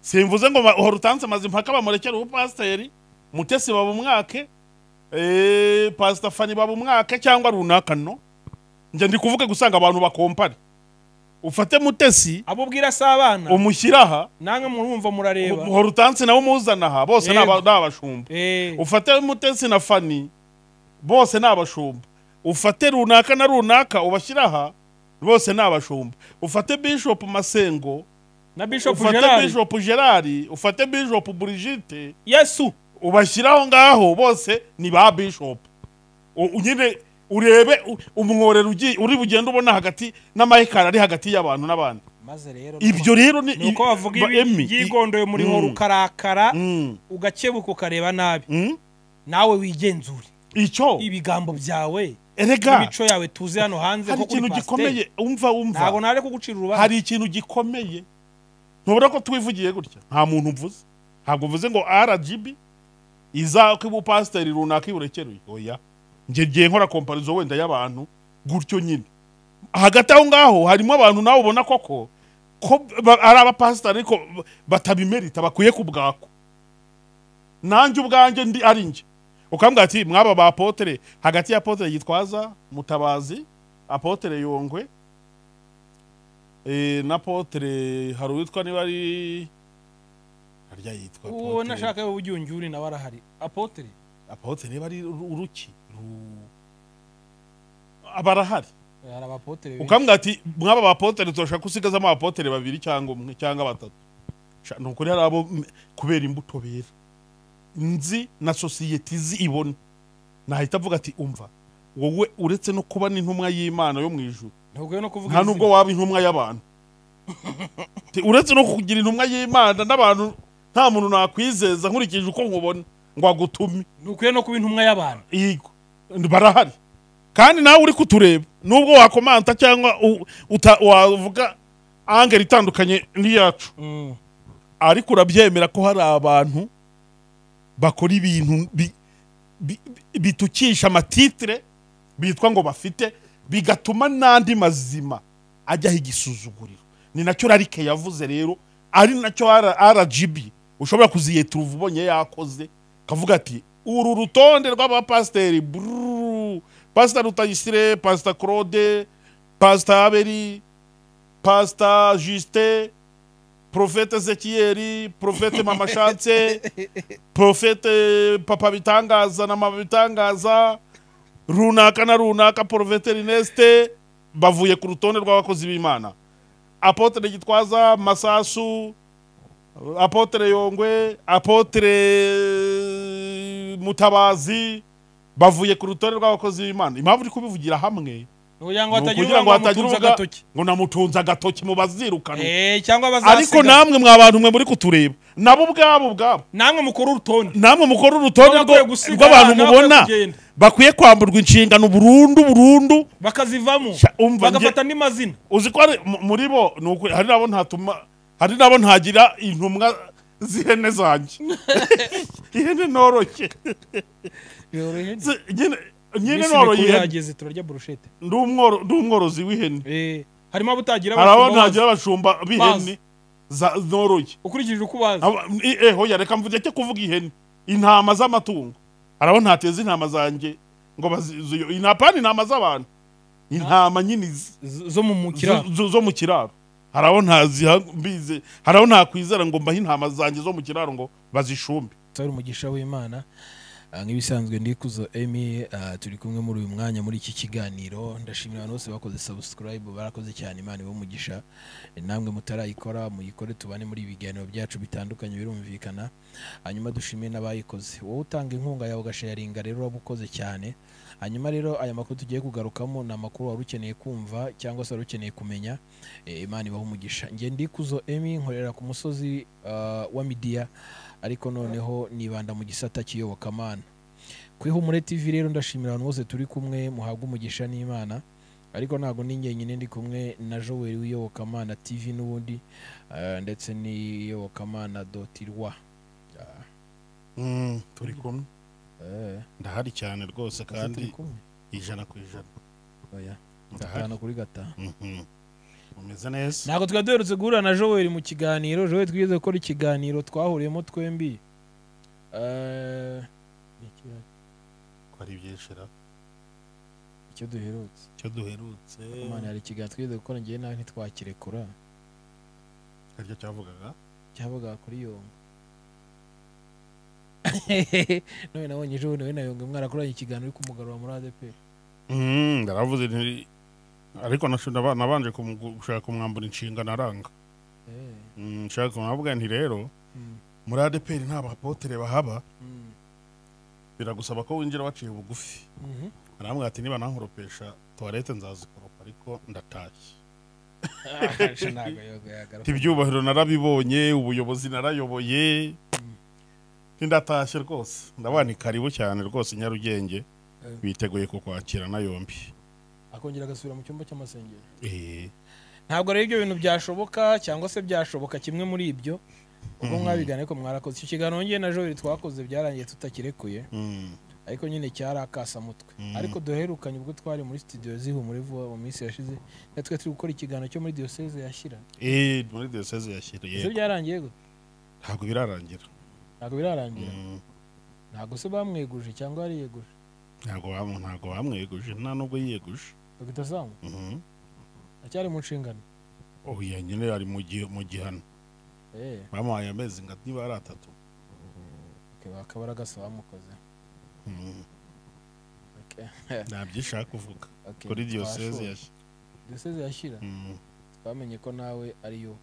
simvuze ngo uhora utanze amazi mpaka bamurekera ubupasiteri mutesi baba umwake pasita fani baba umwake cyangwa runaka no njye ndi kuvuga gusanga abantu bakompare ufate mutesi abo ubwira si abana umushyire aha namwe murumva murareba uhora utanze nawe umuzana aha bose ni aba- ni Yego. abashumba Eh, ufate mutesi na fani bose ni abashumba ufate runaka na runaka ubashyire aha bose ni abashumba ufate bishop masengo na bishop ufate gerard bishop gerard ufate bishop brigitte yesu ubashyiraho ngaho bose ni ba bishop U- u- nyine urebe u- umworera ugiye- uri bugende ubona hagati n'amahekari ari hagati y'abantu n'abantu maze rero ibyo rero ni ni uko bavuga ba- Emmy, ibi i- yigondoye muri Mm. horo ukarakara Mm, ugakebuka ukareba nabi mm, nawe wigenzure icyo ibigambo byawe erega n'imico yawe tuzi hano hanze hari ko kuri ikintu pasiteri gikomeye umva ntabwo umva nare kugucira urubanza hari ikintu gikomeye ntubona ko twivugiye gutya nta muntu mvuze ntabwo mvuze ngo rgb izako ibupasiteri runaka iburekeruye oya njye ngiye nkora komparizo wenda y'abantu gutyo nyine hagati aho ngaho harimo abantu nawe ubona koko ko ba- ari abapasitari ariko batabimerita bakwiye ku bwako nanjye ubwanjye ndi ari njye ukambwira ati mwaba ba apotere hagati ya apotere gitwaza mutabazi apotere yongwe eh, na apotere hari uwitwa niba ari harya yitwa uwo Apotre- nashaka ubugyungyuri nawe arahari apotere apotre niba ari uru- uruki ru- abarahari hari abapotere benshi. ukambwira ati mwaba abapotere turashaka ko usigazamo abapotere babiri cyangwa umwe cyangwa batatu Sha, ni ukuri hari abo m- kubera imbuto bera nzi na sosiyete izi ibona nahita avuga ati umva wowe uretse no kuba n'intumwa y'imana yo mu ijuru ntabwo no kuvuga nta nubwo waba intumwa y'abantu Ti, uretse no kugira intumwa y'imana n'abantu nta muntu nakwizeza nkurikije uko nkubona ngo agutume ntukwiye no kuba intumwa y'abantu yego barahari kandi nawe uri kutureba nubwo wakomanta cyangwa u- uta- wavuga angeli itandukanye n'iyacu ariko urabyemera ko hari abantu bakora ibintu bi- bi- bi- bitukisha amatitire bitwa ngo bafite bigatuma n'andi mazima ajyaho igisuzuguriro ni nacyo rarike yavuze rero ari nacyo R- rgb ushobora kuziyeturuva ubonye yakoze kavuga ati uru rutonde rw'abapasiteri brrrr, pasita rutayisire pasita claude pasita aberi pasita justin profete ezekiyeri profete mama shanse profete papa bitangaza na mama bitangaza runaka na runaka profete erineste bavuye ku rutonde rw'abakozi b'imana apotere gitwaza masasu apotere yongwe apotere mutabazi bavuye ku rutonde rw'abakozi b'imana impamvu uri kubivugira hamwe kugira ngo ni hatagira ukugira ngo hatagira ubamutunze uvuga agatoki ngo namutunze agatoki mu bazirukana Eh, cyangwa ariko bazasiga namwe mwa bantu mwe muri kutureba nabo ubwabo ubwabo namwe mukora urutonde namwe mukora urutonde Nabo bakwiye rwo- gusiga rw'abantu abana, mubona bakwiye kugenda. bakwiye kwamburwa inshingano burundu burundu bakazivamo Sha, umva, nge- bagafata andi mazina uzi ko hari- mu- muri bo ni ukuri, hari nabo ntatuma hari nabo ntagira intumwa z'ihene zanjye ihene noroshye Zi- nyine nyine noroye ihene yageze turarya burushete Ndi umworo- ndi umworozi w'ihene Eh, harimo abo utagira hari abo abashumba ntagira abashumba b'ihene Bazi. za- noroye bazi. ukurikije uko ubazi Aba- i- eho yareka mvuge cyo kuvuga ihene intama z'amatungo arabo ntateza intama zanjye ngo bazizuyo inapani intama z'abantu intama nyine izi- Z- zo mu mu kiraro zo- zo- zo mu kiraro hari abo ntaziha mbize hari abo ntakwizera ngo mbahe intama zanjye zo mu kiraro ngo bazishumbe twari umugisha w'imana Ah, nk'ibisanzwe ndikuzo emi ah, turi kumwe muri uyu mwanya muri iki kiganiro ndashimira abantu bose bakoze subscribe barakoze cyane imana iwe umugisha namwe mutarayikora muyikore tubane muri ibi biganiro byacu bitandukanye birumvikana hanyuma dushime n'abayikoze wowe utanga inkunga yawe ugasharinga rero waba ukoze cyane hanyuma rero aya makuru tugiye kugarukamo ni amakuru wari ukeneye kumva cyangwa se wari ukeneye kumenya Eh, imana ibahe umugisha nge ndikuzo emi nkorera ku musozi ah, wa midiya ariko noneho nibanda mu gisata cy'iyobokamana ku ihumure tv rero ndashimira abantu bose turi kumwe muhabwa umugisha n'imana ariko ntabwo ni njyenyine ndi kumwe na joel w'iyobokamana tv n'ubundi eh, ndetse n'iyobokamana doti rwa turi kumwe Eh, ndahari cyane rwose ese turi kumwe? ijana ku ijana Oya, Ndahari. gatanu kuri gatanu umeze neza ntabwo twari duherutse guhura na joel mu kiganiro joel twigeze gukora ikiganiro twahuriyemo twembi Eh, ni ikihe- ko ari ibyishira icyo duherutse icyo duherutse imana hari ikiganiro twigeze gukora ngewe nawe ntitwakirekura aricyo cyavugaga cyavuga kuri yonga none nabonye ejo bundi we na yonga mwarakoranye ikiganiro uri kumugarura muri adeperi Mm, ndaravuze nti ariko nasho- naba- nabanje kumu- gushaka kumwambura inshinga aranga Eh, Mm, nshaka kumwambura nti rero mm, muri adeperi nta bapotere bahaba mm, biragusaba ko winjira waciye bugufi mhm. arambwira ati niba nankoropesha tuwarete nzazikoropa ariko ndatashye Ah, sha ntabwo yonga yagaruka. ibyubahiro narabibonye ubuyobozi narayoboye ndatashye rwose ndabona ni karibu cyane rwose i nyarugenge Eh. biteguye kukwakirana yombi akongera agasubira mu cyumba cy'amasengero Eh, ntabwo rero ibyo bintu byashoboka cyangwa se byashoboka kimwe muri ibyo ubwo mwabigana ariko mwarakoze icyo kiganiro njye na joel twakoze byarangiye tutakirekuye mm, ariko nyine cyari akasamutwe Mm. ariko duherukanye ubwo twari muri studio zihumure vuba mu minsi yashize natwe turi gukora ikiganiro cyo muri diyoseze yashyira eh, muri diyoseze yashyiriye ese byarangiye gute ntabwo birarangira ntabwo birarangira Mm. ntabwo se bamweguje cyangwa yariyeguje ntabwo bamu- ntabwo bamweguje nta nubwo yiyeguje dogita samu Mhm. aracyari mu nshingano oya nyine ari mu gihe- mu gihano eee bamuhaye amezi nga niba ari atatu bakaba aragasaba bamukoze Mhm. Okay. nta byishaka kuvuga Okay, kuri twashoboye. diyoseze yashyiriye diyoseze yashyira Mhm. twamenye ko nawe ariyo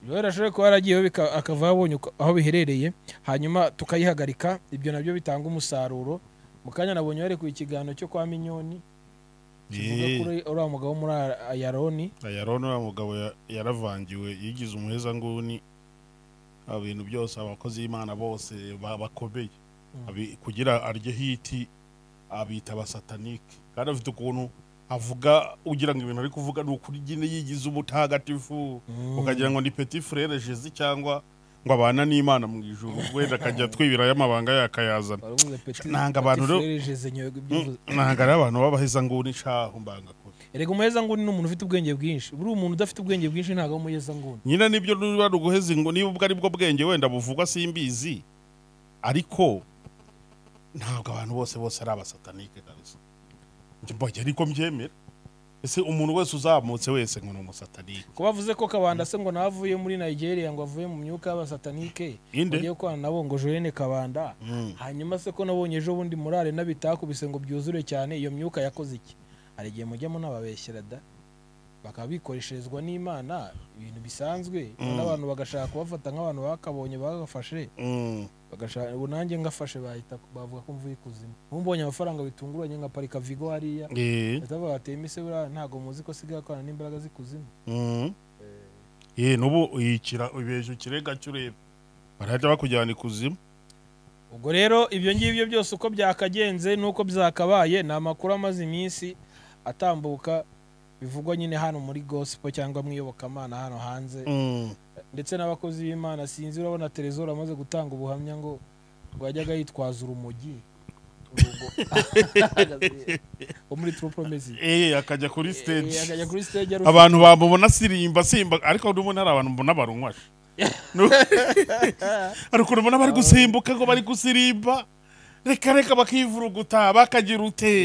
rero ashobora kuba yaragiyeho bika- akava abonye uko- aho biherereye hanyuma tukayihagarika ibyo nabyo bitanga umusaruro mu kanya nabonye barekuye ikiganiro cyo kwa minyoni kivuga Eh. kuri uriya mugabo wo muri Ara- ayaroni ayaroni uriya mugabo ya- yaravangiwe yigize umuheza nguni aba bintu byose abakozi b'imana bose ba- bakomeye Mm. Abi- kugira arye hiti abita abasatanike kandi afite ukuntu avuga ugira ngo ibintu ari kuvuga ni ukuri nyine yigize umutagatifu Mm. ukagira ngo ni petit frere jezi cyangwa ngo abana n'imana mu ijuru wenda akajya twibirayo amabanga yakayazana Wari uvuze Petit- Nanga Petit abantu rero- Frere Jeze Nyogo ibyo uvuze. ntabwo ari abantu b'abaheza nguni nshaho mbanga kure erega umuheza nguni ni umuntu ufite ubwenge bwinshi buriya umuntu udafite ubwenge bwinshi ntabwo ari umuheza nguni nyina nibyo ruba ruguheza ingo niba ubwo ari bwo bwenge wenda buvugwa simbizi ariko ntabwo abantu bose bose ari abasatanike kabisa Njye mbonye ariko mbyemera ese umuntu wese uzamutse wese ngo ni umusatanike ko bavuze ko kabanda se ngo nawe avuye muri nigeria ngo avuye mu myuka y'abasatanike inde bagiye gukorana nabo ngo jorene kabanda Mm. hanyuma se ko nabonye ejo bundi murare nabitakubise ngo byuzure cyane iyo myuka yakoze iki hari igihe mujyamo n'ababeshyera da bakaba bikoresherezwa n'imana ibintu bisanzwe Mm. n'abantu bagashaka kubafata nk'abantu bakabonye bagafashe Mm. bagashaka ubu nanjye ngafashe bahita bavuga ko mvuye ikuzimu ubu mbonye amafaranga bitunguranye nkaparika vigo hariya Eh, bahita bagatema ise buriya ntabwo muzi ko asigaye akorana n'imbaraga z'ikuzimu mm. Eh, n'ubu yikira ubeje ikirega cy'ureba barahita bakujyana ikuzimu ubwo rero ibyo ngibyo byose uko byakagenze n'uko byakabaye ni amakuru amaze iminsi atambuka bivugwa nyine hano muri gospel cyangwa mu iyobokamana hano hanze Mm. ndetse n'abakozi b'imana sinzi urabona terezora amaze gutanga ubuhamya ngo ngo yajyaga yitwaza urumogi Urugo. wo muri true promesi Eh, akajya kuri stage akajya kuri stage arusha abantu bamubona asirimba simba ariko n'ubundi hari abantu mbona barunywashe Nu- hari ukuntu mbona bari gusimbuka ngo bari gusirimba reka reka bakivuruguta bakagira ute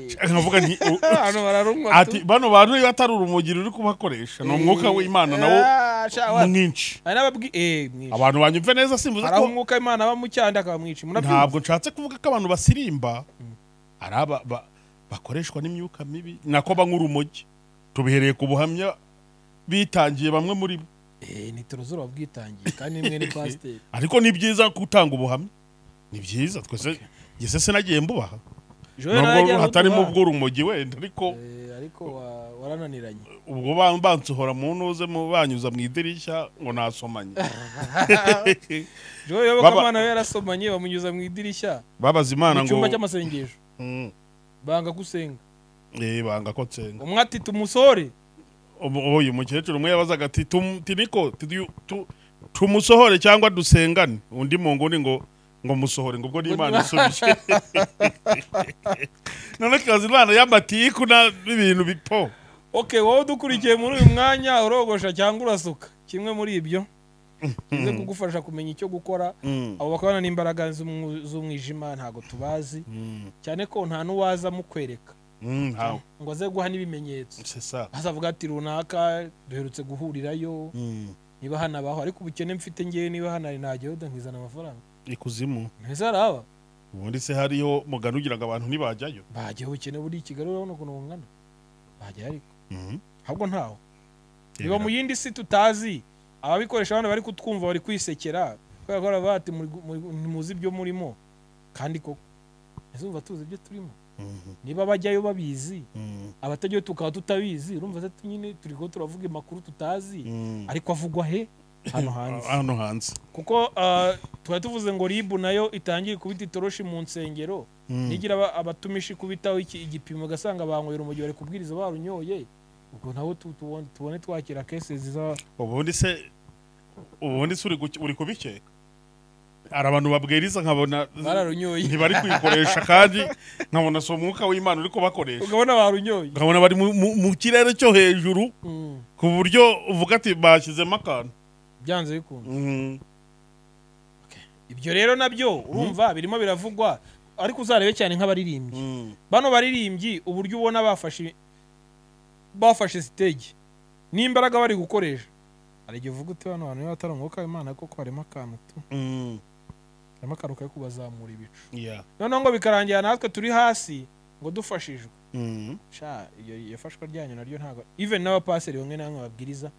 Eh, nkavuga nti u- abantu bararunywa ati bano bantu niba atari urumogi ruri kubakoresha ni umwuka w'imana nawo mwinshi hari n'ababwi eh mwica abantu banyumve neza simbuza hari aho ko umwuka w'imana aba mu cyanda akaba mwica murabyumva ntabwo nshatse kuvuga ko abantu basirimba ari aba ba- bakoreshwa n'imyuka mibi nako banywa urumogi tubihereye ku buhamya bitangiye bamwe muri bo Eh, ni torozoro wabwitangiye kandi mwe ni pasiteri ariko ni byiza gutanga ubuhamya ni byiza twese ngeze se nagiye mbubaha nubwo hatarimo ubw'urumogi wenda ariko ariko wa- warananiranye ubwo ba- bansohora mu ntuze mu banyuza mu idirishya ngo nasomanye jowe yobokamana we yarasomanye bamunyuza mu idirishya babaza imana mu ngo cyumba cy'amasengesho Mm, banga gusenga eh, banga ko nsenga umwe ati tumusore Ubu- uyu mukecuru umwe yabazaga ati "Tum- tiniko tudu- tu- tumusohore cyangwa dusengane undi mu nguni ngo ngo musohore ngo ubwo ni imana isubije none kazi imana yamatiyiku n'ibintu bipo oke wowe udukurikiye muri uyu mwanya urogosha cyangwa urasuka kimwe muri ibyo bize kugufasha kumenya icyo gukora abo bakabana n'imbaraga z'umwu- z'umwijima ntabwo tubazi cyane ko nta n'uwaza mukwereka ntawe ngo aze guha n'ibimenyetso sesa azavuga ati runaka duherutse guhurirayo niba hanabaho ariko ubukene mfite ngewe niba hanari najyayo nkizana amafaranga ikuzimu ntizaraba ubundi se hariho mugana ugira ngo abantu ntibajyayo bajyaho ubukene buri i kigali urabona ukuntu bungana bajyayo ariko ahubwo ntaho biba mu yindi si tutazi ababikoresha abana bari kutwumva bari kwisekera kubera ko baravuga bati "Muri gu- muri- ntimuzi ibyo murimo kandi koko ntizumva tuzi ibyo turimo niba bajyayo babizi abatajyayo tukaba tutabizi urumva se nyine turi kuba turavuga amakuru tutazi ariko avugwa he hano hanze hano hanze kuko ah, twari tuvuze ngo ribu nayo itangire kubita itoroshi mu nsengero nigira aba- abatumishi kubitaho iki- igipimo ugasanga banywera umujyi bari kubwiriza barunyoye ubwo nabo tu- tubone tubone twakira kese ziza ubundi se ubundi se uri guke- uri kubikeka hari abantu babwiriza nkabona bararunyoye ntibari kuyikoresha kandi nkabona si umwuka w'imana uri kubakoresha ukabona barunyoye nkabona bari mu- mu- mu kirere cyo hejuru Mm, ku buryo uvuga ati bashyizemo akantu byanze bikunda ibyo rero nabyo urumva birimo biravugwa ariko uzarebe cyane nk'abaririmbyi bano baririmbyi uburyo ubona bafashe bafashe stage n'imbaraga bari gukoresha hari igihe uvuga uti bano bantu niba atari umwuka w'imana koko harimo akantu tu harimo akantu kari kubazamura ibicu Yeah. noneho ngo bikarangira natwe turi hasi ngo dufashijwe Mm. sha iyo iyo fashwa ryanyu naryo ntabwo even n'abapaseri bamwe na bamwe babwiriza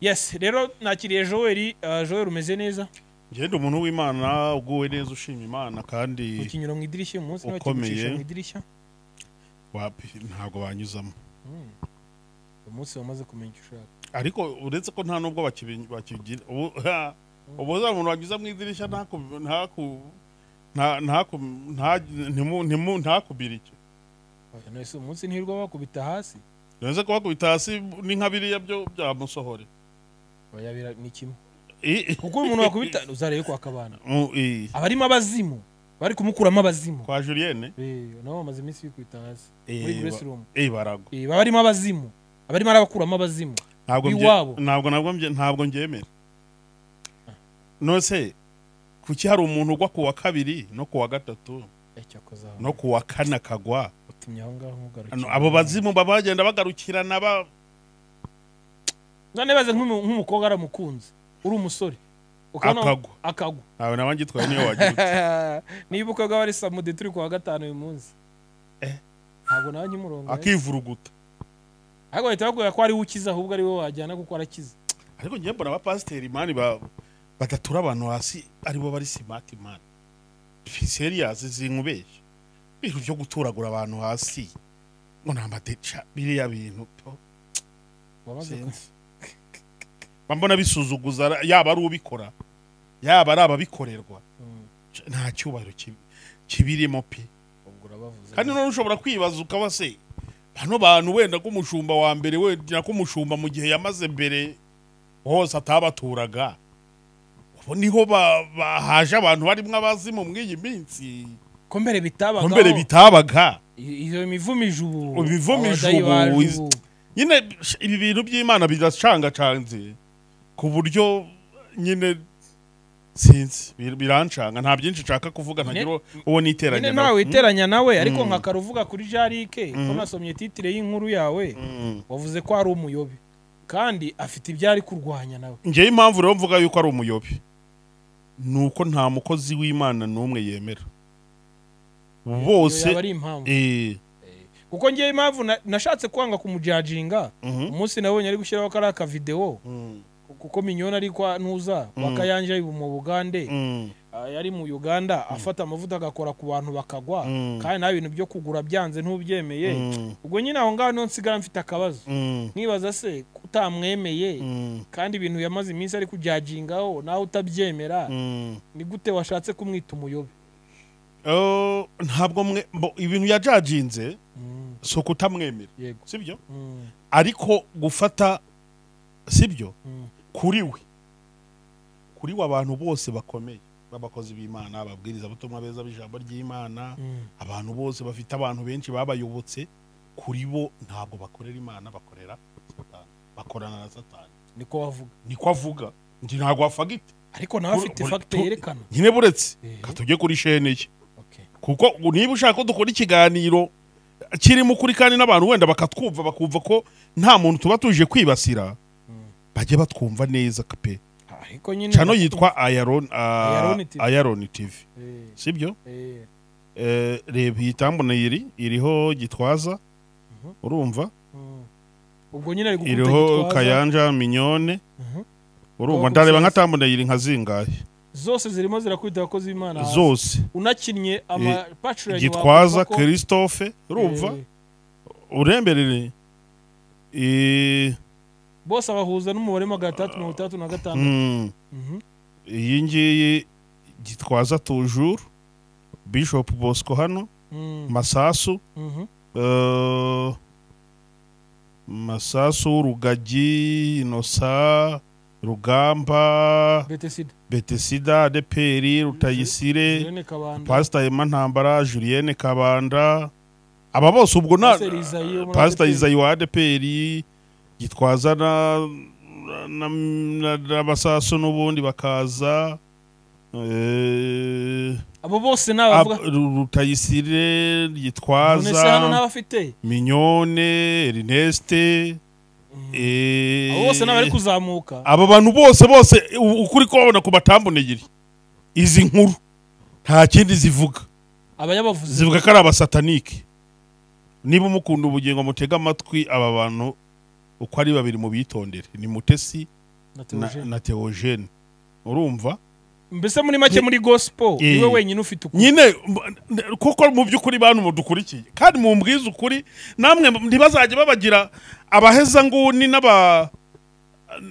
yes rero nakiriye joel uh, joel umeze neza ngende umuntu w'imana uguwe neza ushima imana kandi ukinyura mu idirishya uyu munsi niba Ukomeye. kigucisha mu idirishya wapi ntabwo banyuzamo Mm. uyu munsi wamaze kumenya icyo ushaka ariko uretse ko nta nubwo bakibi- bakigira ubu ha, ubu za muntu wanyuza mu idirishya ntaku- ntaku- nta- ntaku- nta- ntimu- ntimu- ntakubira icyo Oya, none se uyu munsi ntirirwa bakubita hasi bivuze ko bakubita hasi ni nka biriya byo byamusohore Oya, bira- ni kimwe I- i- kuko uyu muntu wakubita uzarebe ko akabana mu- i- abarimo abazimu bari kumukuramo abazimu kwa julienne Eh, nabo bamaze iminsi bikubita hasi Eh, muri ba- grace room eh, baragwa Eh, baba barimo abazimu abarimo arabakuramo abazimu ntabwo mbye- Iwabo. ntabwo ntabwo mbye- ntabwo nbyemera nose kuki hari umuntu ugwa ku wa kabiri no ku wa gatatu ecyakoze no ku wa kane akagwa utumye aho ngaho mugarukira Ano, abo bazimu baba bagenda bagarukirana ba none baze nk'umu- nk'umukobwa aramukunze uri umusore ukabona- Akagwa. akagwa ntawe nawe ngitwaye niyo wagira uti. niba ukobwa wari samude turi kuwa gatanu uyu munsi Eh. ntabwo nawe nkimurongo akivuruguta ariko bahita bakubwira ko ari we ukiza ahubwo ari wowe wajyana kuko arakiza ariko ngiye mbona abapasiteri imani ba badatura abantu hasi aribo bari simati mani seriyazi zinkubeshya ibintu byo guturagura abantu hasi ngo ni amadeca biriya bintu to wamaze ku- sinzi Mba mbona bisuzuguza ara- yaba ari ubikora yaba ari ababikorerwa Mm, nta cyubahiro kibi- kibirimo pe ubwo urabavuze kandi none ushobora kwibaza ukaba se bano bantu wenda ko umushumba wa mbere wenda ko umushumba mu gihe yamaze mbere hose atabaturaga ubu niho ba- bahaje abantu barimo abazimu mw'iyi minsi ko mbere bitabagaho ko mbere bitabaga I- iyo mivumo ijubu Imivumo abadayi ijubu, bajubu. iz- nyine sh- ibi bintu by'imana biracangacanze ku buryo nyine sinzi bir- birancanga nta byinshi nshaka kuvuga ntagira uwo niteranya nyine nawe witeranya nawe ariko Mm. nka karuvuga kuri jarike ko Mm. nasomye titire y'inkuru yawe Mm. wavuze ko ari umuyobi kandi afite ibyo ari kurwanya nawe njyewe impamvu rero mvuga yuko ari umuyobi ni uko nta mukozi w'imana n'umwe yemera Iyo yaba bose ari impamvu eh, kuko ngewe impamvu na- nashatse kwanga kumujajinga mhm, umunsi nabonye ari gushyiraho kariya akavidewo mm, kuko minyoni ari kwa ntuza Mm. wakayanja mu bugande mm, ah, yari mu uganda afata amavuta agakora ku bantu bakagwa Mm. kandi nta bintu byo kugura byanze ntubyemeye mm, ubwo nyine aho ngaho niho nsigara mfite akabazo mm, nibaza se kutamwemeye mm, kandi ibintu yamaze iminsi ari kujajingaho nawe utabyemera mm. ni gute washatse kumwita umuyobe Oh, ntabwo mwe mbo- ibintu yajajinze Mm, si ukutamwemera yego sibyo Mm, ariko gufata sibyo mm, kuri we kuri we abantu bose bakomeye b'abakozi b'imana ababwirizabutumwa beza b'ijambo ry'imana mm. abantu bose bafite abantu benshi babayobotse kuri bo ntabwo bakorera imana bakorera satani bakorana na satani niko wavuga niko avuga ndi ntabwo wafagite ariko nawe Kuri- afite kuri- fagite tu- yerekana nyine buretse Eh. ka tujye kuri shene ye Okay. kuko ngo niba ushaka ko dukora ikiganiro kirimo ukuri kandi n'abantu wenda bakatwumva bakumva ko nta muntu tuba tuje kwibasira bajye batwumva neza pe ariko nyine cano yitwa ayaron Ayaroni TV. ayaron tv Eh, sibyo eh, Eh, reba iyi tambona iri iriho gitwaza Mhm. urumva mm. ubwo nyine ari gukubita iriho gitwaza kayanja minyone Mhm. urumva Twagutse. ndareba nka tambona iri nka zingahe zose zirimo zirakwita abakozi b'imana hasi. zose unakinnye amapacurage gitwaza christophe urumva uremberere Eh, bose abahuza n'umubare magana atandatu mirongo itandatu na gatanu mm, Mhm. iyi ngiyi gitwaza tujuru bishop bosco hano Mm, masasu mhm. eh, masasu rugagi inosa rugamba betesida betesida adeperi rutayisire irene kabanda pasita hema ntambara julienne kabanda aba bose ubwo na Pastor Isaie wo muri pasita ADPR. izayi wa adeperi gitwaza na na- na- n'abasasu n'ubundi bakaza eh, abo bose ni ab- abavuga Ru- rutayisire nonese hano gitwaza n'abafite minyone erineste eh, abo bose n'abari kuzamuka aba bantu bose bose u- ukuri kubabona ku batambonegeri izi nkuru nta kindi zivuga abayabavuzi zivuga ko ari abasatanike niba umukunda ubugingo mutega amatwi aba bantu uko ari babiri mu bitondere ni mutesi na na, Theogene. na teogene urumva mbese muri make muri gospel Eh. niwe wenyine ufite ukuri nyine m- n- kuko mu by'ukuri bantu mudukurikiye kandi mumbwize ukuri namwe ntibazajya babagira abaheza nguni n'aba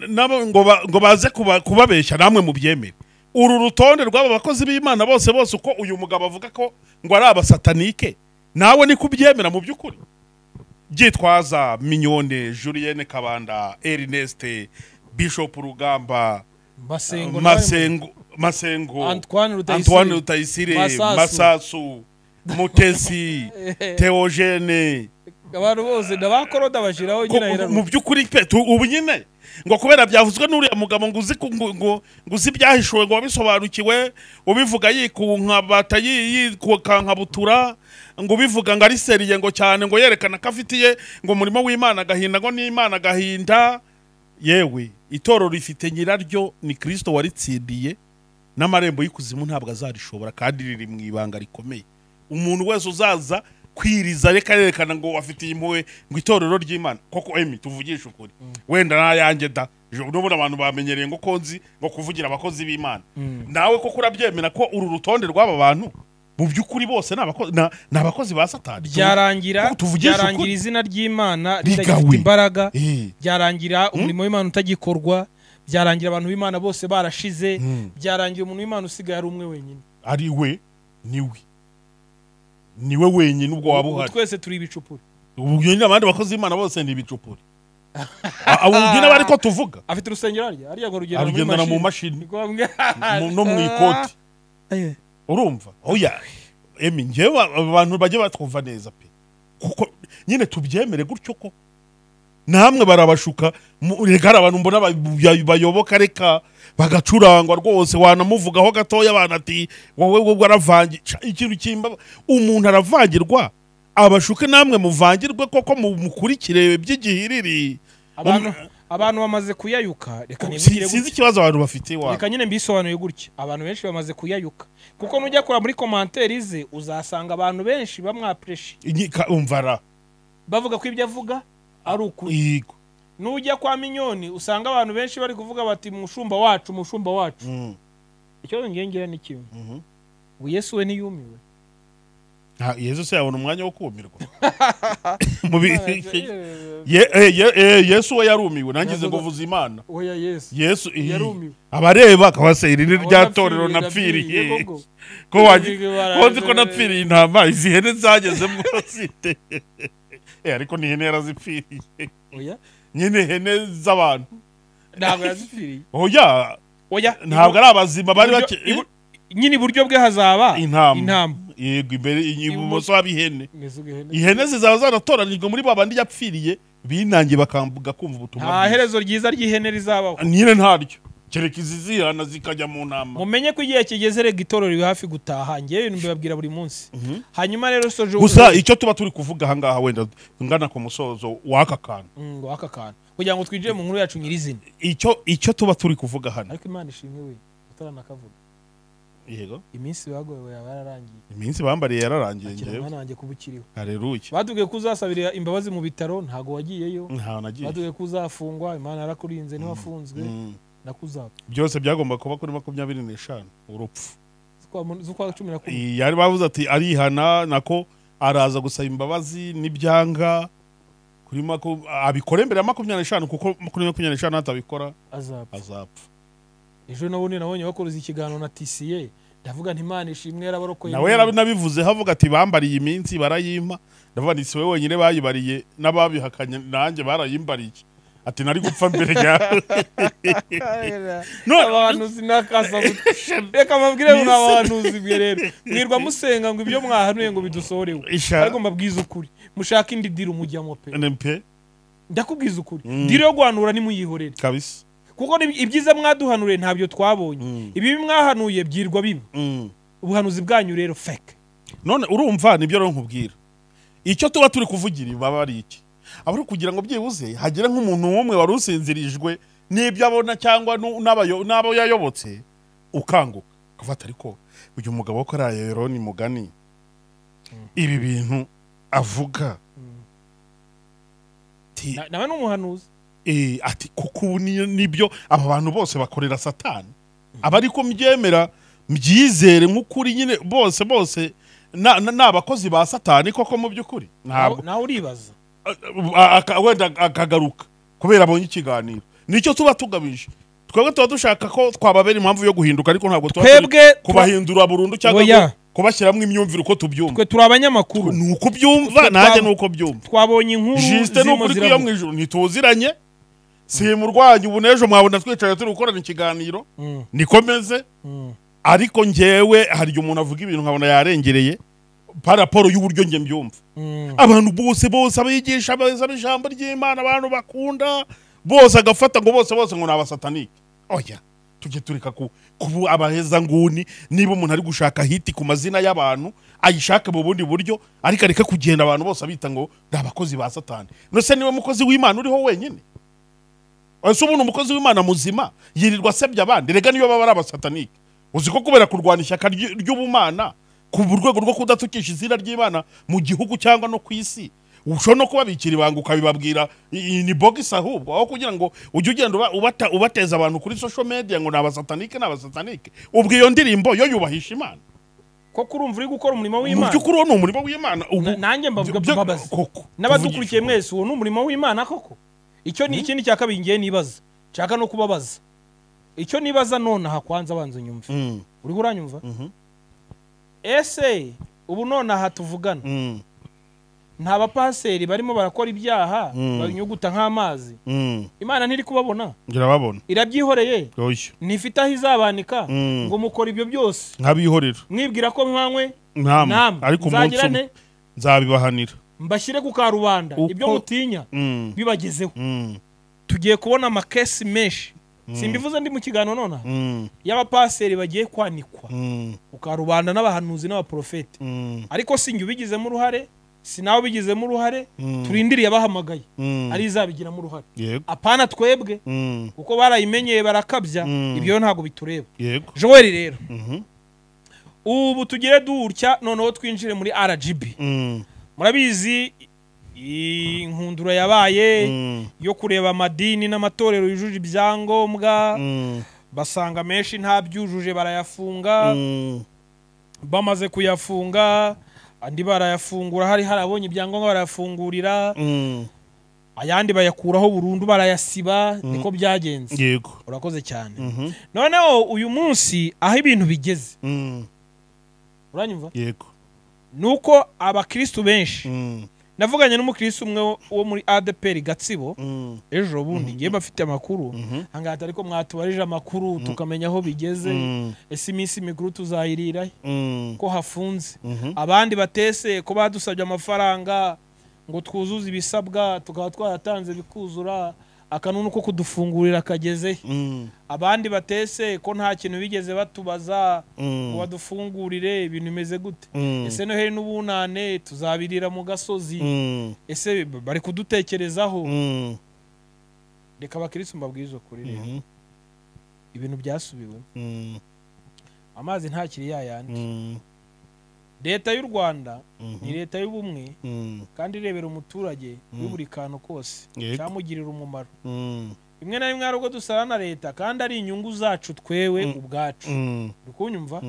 n'aba- ngo ba- ngo baze kuba- kubabeshya namwe mubyemere uru rutonde rw'aba bakozi b'imana bose bose uko uyu mugabo avuga ko ngo ari abasatanike nawe ni kubyemera mu by'ukuri gitwaza minyone julienne kabanda erineste bishop rugamba masengo nawe- masengo masengo antoine antoine rutayisire rutayisire Masasu. masasu mutesi teogene abantu bose n'abakoroda bashyiraho Ko- nyine mu by'ukuri pe tu- ubu nyine ngo kubera byavuzwe n'uriya mugabo ngo uzi ku- ngo- ngo- ngo uzi ibyahishuwe ngo wabisobanukiwe ubivuga yikunka bata yikankabutura ngo ubivuga ngo ari seriye ngo cyane ngo yerekana ko afitiye ngo umurimo w'imana agahinda ngo n'imana agahinda yewe itorero rifite nyiraryo ni kirisito waritsindiye n'amarembo y'ikuzimu ntabwo azarishobora kandi riri mu ibanga rikomeye umuntu wese uzaza kwiriza reka yerekana ngo afitiye impuhwe ngo itorero ry'imana koko emi tuvugishe ukuri wenda n'ayanjye da Jo- n'ubundi abantu bamenyereye ngo konzi ngo kuvugira abakozi b'imana nawe koko urabyemera ko uru rutonde rw'aba bantu mu by'ukuri bose ni abako- na- ni abakozi ba satani byarangira Ko tuvugishe byarangira ukuri. izina ry'imana Rigawe. ridafite imbaraga Eh. byarangira umurimo w'imana utagikorwa byarangira abantu b'imana bose barashize Mm. byarangira umuntu w'imana usigaye ari umwe wenyine ari we ni we ni we wenyine ubwo waba Ubu uhari twese turi ibicupuri ubu nyine abandi bakozi b'imana bose ni ibicupuri ubu nyine aba ariko tuvuga afite urusengero harya harya ngo rugendana muri arugendana mu mashini mashini Ni ngombwa. mu- no mu ikoti Eh. urumva oya emi ngewe abantu bajye batwumva neza pe kuko nyine tubyemere gutyo ko namwe barabashuka mu- reka hari abantu mbona ba- bayoboka reka bagacurangwa rwose wanamuvugaho gatoya abantu ati wowe wowe waravangi Ca- ikintu kimba umuntu aravangirwa abashuke namwe muvangirwe koko mu- mukurikire by'igihiriri abantu abantu bamaze kuyayuka reka Si- nibwire sinzi gutya ikibazo abantu bafite iwabo reka nyine mbisobanuye gutya abantu benshi bamaze kuyayuka kuko nujya kureba muri komantere ze uzasanga abantu benshi bamwapureshi Inyi- ka- umva ra bavuga ko ibyo avuga ari ukuri yego nujya kwa minyoni usanga abantu benshi bari kuvuga bati mushumba wacu mushumba wacu Mm, ikibazo ngengera ni kimwe mhm. ubu yesu we ntiyumiwe Nta- yesu se yabona umwanya wo kumirwa mu bi- Ye- eh, ye- eh, yesu we yarumiwe nangize Yavuga- kuvuza imana oya yesu yesu eh, Yarumiwe. abareba akaba se iri ni Abo rya torero napfiriye napfiriye koko. ko waje Yego, bara- ko nzi ko napfiriye intama izi hene zagezemo zite Eh, ariko ni hene yarazipfiriye oya nyine hene z'abantu ntabwo yazipfiriye oya oya ntabwo ari abazima bari iburyo- bake ibu- nyine iburyo bwe hazaba Intama. intama yego imbere ibumoso haba ihene imizigo ihene ihene zizaba zaratoranijwe muri babandi yapfiriye binangiye bakambuga kumva ubutumwa nta bwiza. herezo ryiza ry'ihene rizabaho nyine ntaryo kereka izizihana zikajya mu ntama mumenye ko igihe kigeze rega itorero riri hafi gutaha ngewe ibintu mbibabwira buri munsi hanyuma rero soje gusa icyo tuba turi kuvuga ahangaha wenda ngana ku musozo w'aka kantu Mm, ngo aka kantu kugira ngo twinjire mu nkuru yacu nyirizina icyo icyo tuba turi kuvuga hano ariko imana ishimwe we utaranakavuga yego iminsi bagowe yaba yararangiye iminsi bambariye yararangiye akira ngewe mwana wanjye kuba ukiriho hareruye batubwiye ko uzasabira imbabazi mu bitaro ntago wagiyeyo ntawe nagiye batubwiye ko uzafungwa imana yarakurinze ntiwafunzwe Mm. nakuzapfa byose byagomba kuba kuri makumyabiri n'eshanu urupfu z'ukwa mun- z'ukwa cumi na kumwe yari bavuze ati arihana nako araza gusaba imbabazi n'ibyanga kuri maku, abikora imbere ya makumyabiri n'eshanu kuko kuri makumyabiri n'eshanu atabikora azapfa azapfa ejo nabundi nabonye bakoze ikiganiro na tisiye ndavuga nti imana ishimwe yarabarokoye nawe yaranabivuze havuga ati bambariye iminsi barayimpa ndavuga nti si we wenyine bayibariye n'ababihakanye nanjye barayimbariye ati nari gupfa mbere yawe none abahanuzi nakasa reka mbabwire ngo ni abahanuzi mwe rero mwirwa musenga ngo ibyo mwahanuye ngo bidusohorewe isha ariko mbabwiza ukuri mushaka indi diro mujyamo pe NMP ndakubwiza ukuri Mm. diro yo guhanura nimuyihorere kabisa kuko ni- ibyiza mwaduhanuriye ntabyo twabonye Mm. ibibi mwahanuye byirwa bibi Mm. ubuhanuzi bwanyu rero feke none urumva nibyo rero nkubwira icyo tuba turi kuvugira baba ari iki aba ari ukugira ngo byibuze hagire nk'umuntu n'umwe wari usinzirijwe n'ibyo abona cyangwa nu- n'abayo- n'abo yayobotse ukanguka akafata ariko uyu mugabo wo kuri ayeroni mugani ibi bintu avuga ti- Na- nawe ni umuhanuzi eh, ati kuko ubu ni- nibyo aba bantu bose bakorera satani aba ariko mbyemera mbyizere nk'ukuri nyine bose bose na- na- ni abakozi ba satani koko mu by'ukuri ntabwo nawe uribaza A- aka- wenda akagaruka kubera abonye ikiganiro nicyo tuba tugamije twebwe tuba dushaka ko twababera impamvu yo guhinduka ariko ntabwo tuba turi twebwe twa- kubahindura burundu cyangwa Oya. ngo kubashyiramo imyumvire uko tubyumva twe turi abanyamakuru ni uko byumva nanjye ni uko byumva twabonye inkuru jisite ni zirimo ukuri ziravuga. kwiyo mu ijoro ntituziranye si murwanyi ubu n'ejo mwabona twicaye turi gukorana ikiganiro Mm, niko meze mm. ariko ngewe hari igihe umuntu avuga ibintu nkabona yarengereye paraporo y'uburyo njye mbyumva Mm. abantu bose bose abigisha beza b'ijambo ry'imana abantu bakunda bose agafata ngo bose bose ngo ni abasatanike oya tujye tureka ku kubu abaheza nguni niba umuntu ari gushaka hiti ku mazina y'abantu ayishake mu bundi buryo ariko areke kugenda abantu bose abita ngo ni abakozi ba satani nose niwe mukozi w'imana uriho wenyine ese ubundi umukozi w'imana muzima yirirwa asebya abandi rega niyo baba ari abasatanike uzi ko kubera kurwanya ishyaka ry- ry'ubumana ku rwego rwo kudatukisha izina ry'imana mu gihugu cyangwa no ku isi ushobora no kubabikira ibanga ukabibabwira i- iyi ni bogisi ahubwo aho kugira ngo ujye ugenda uba- ubata- ubateza abantu kuri social media ngo ni abasatanike ni abasatanike ubwo iyo ndirimbo yo yubahisha imana koko urumva uri gukora umurimo mu w'imana by'ukuri uwo ni umurimo w'imana ubu Na- nanjye mbavuga byo- mbabaza koko, n'abadukurikiye kuvugisha mwese uwo ni umurimo w'imana koko icyo ni ikindi cya kabiri ngiye nibaza nshaka no kubabaza icyo nibaza nonaha kwanza banza unyumve ukuri. Mm, uriho uranyumva mhm, ese ubu nonaha tuvugana mm, nta bapaseri barimo barakora ibyaha Mm. banyuguta nk'amazi mm. imana ntiri kubabona ndirababona irabyihoreye oya ntifite aho izabanika Mm. ngo mukora ibyo byose nkabihorera mwibwira ko mwanywe ntama namwe ariko umunsi nzagira umwe nte nzabibahanira mbashyire ku karubanda Uko- ibyo mutinya Mm, bibagezeho mm, tugiye kubona amakesi menshi simbivuze ndi mu kiganiro nonaha mm, y'abapaseri bagiye kwanikwa mm, ku karubanda n'abahanuzi n'abaprofeti mm, ariko si njye ubigizemo uruhare si nawe ubigizemo uruhare Mm. turindiriye abahamagaye mm. ariyo izabigiramo uruhare yego apana twebwe Mm, kuko barayimenyeye barakabya Mm. ibyo ntabwo bitureba yego joel rero Mhm, ubu tugire dutya noneho twinjire muri rgb mm, murabizi inkundura yabaye mm, yo kureba amadini n'amatorero yujuje ibyangombwa mm, basanga menshi ntabyujuje barayafunga mm. bamaze kuyafunga andi barayafungura hari harabonye ibyangombwa barayafungurira Mm, ayandi bayakuraho burundu barayasiba niko byagenze yego urakoze cyane Mhm, noneho uyu munsi aho ibintu bigeze mm, uranyumva yego ni uko abakristu benshi Mm, navuganye n'umukirisi umwe wo- wo muri adeperi gatsibo ejo bundi ngiye bafite amakuru ahangaha atari ko mwatubarije amakuru tukamenya aho bigeze ese iminsi mikuru tuzayirirahe ko hafunze abandi batese ko badusabye amafaranga ngo twuzuze ibisabwa tukaba twaratanze bikuzura akanunu ko kudufungurira kageze abandi batese ko nta kintu bigeze batubaza ngo badufungurire ibintu bimeze gute ese noheli n'ubunane tuzabirira mu gasozi ese b- bari kudutekerezaho reka abakirisitu mbabwirize ukuri rero ibintu byasubiwe amazi ntakiri yayandi leta y'u rwanda ni leta y'ubumwe kandi irebera umuturage kuri buri kantu kose Yego. cyamugirira umumaro rimwe na rimwe hari ubwo dusara na leta kandi ari inyungu zacu twewe ubwacu uri kunyumva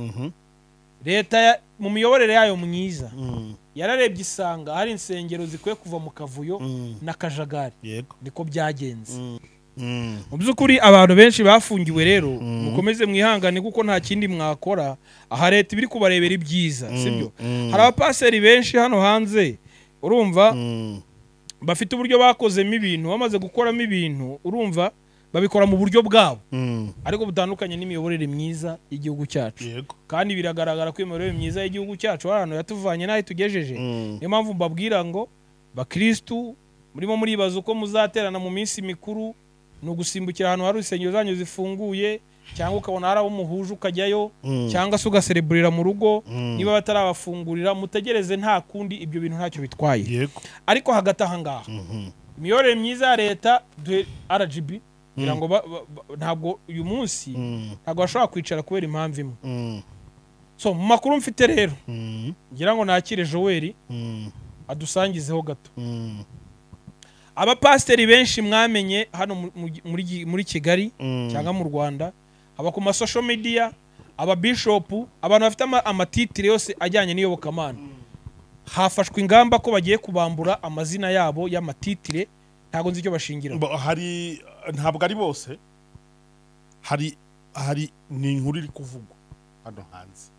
leta ya- mu miyoborere yayo myiza yararebye isanga hari insengero zikwiye kuva mu kavuyo n'akajagari yego niko byagenze Mm. mu by'ukuri abantu benshi bafungiwe rero Mm. mukomeze mwihangane kuko nta kindi mwakora aha leta iba iri kubarebera ibyiza sibyo Mm. hari abapaseri benshi hano hanze urumva Mm. bafite uburyo bakozemo ibintu bamaze gukoramo ibintu urumva babikora mu buryo bwabo Mm. ariko butandukanye n'imiyoborere myiza y'Igihugu cyacu yego kandi biragaragara ko imiyoborere myiza y'Igihugu cyacu hari ahantu yatuvanye n'aho itugejeje Mm. niyo mpamvu mbabwira ngo bakirisitu murimo muribaza uko muzaterana mu minsi mikuru ni ugusimbukira ahantu hari insengero zanyu zifunguye cyangwa ukabona hari abo muhuje ukajyayo Mm. cyangwa se ugasereburira mu rugo Mm. niba batarabafungurira mutegereze nta kundi ibyo bintu ntacyo bitwaye yego ariko hagati aha ngaha Mhm. imiyoborere myiza ya leta duhe rgb kugira ngo ba- ba- ba- ntabwo uyu munsi Mm. ntabwo bashobora kwicara kubera impamvu imwe Mm. so mu makuru mfite rero Mm. ngira ngo nakire joel Mm. adusangizeho gato Mm. abapasiteri benshi mwamenye hano mu- mu- muri Gi- muri kigali Mm. cyangwa mu rwanda aba ku masosho mediya ababishopu abantu bafite ama- amatitire yose ajyanye n'iyobokamana hafashwe ingamba ko bagiye kubambura amazina yabo y'amatitire ntabwo nzi icyo bashingiraho Bo- hari ntabwo ari bose hari hari ni inkuru iri kuvugwa hano hanze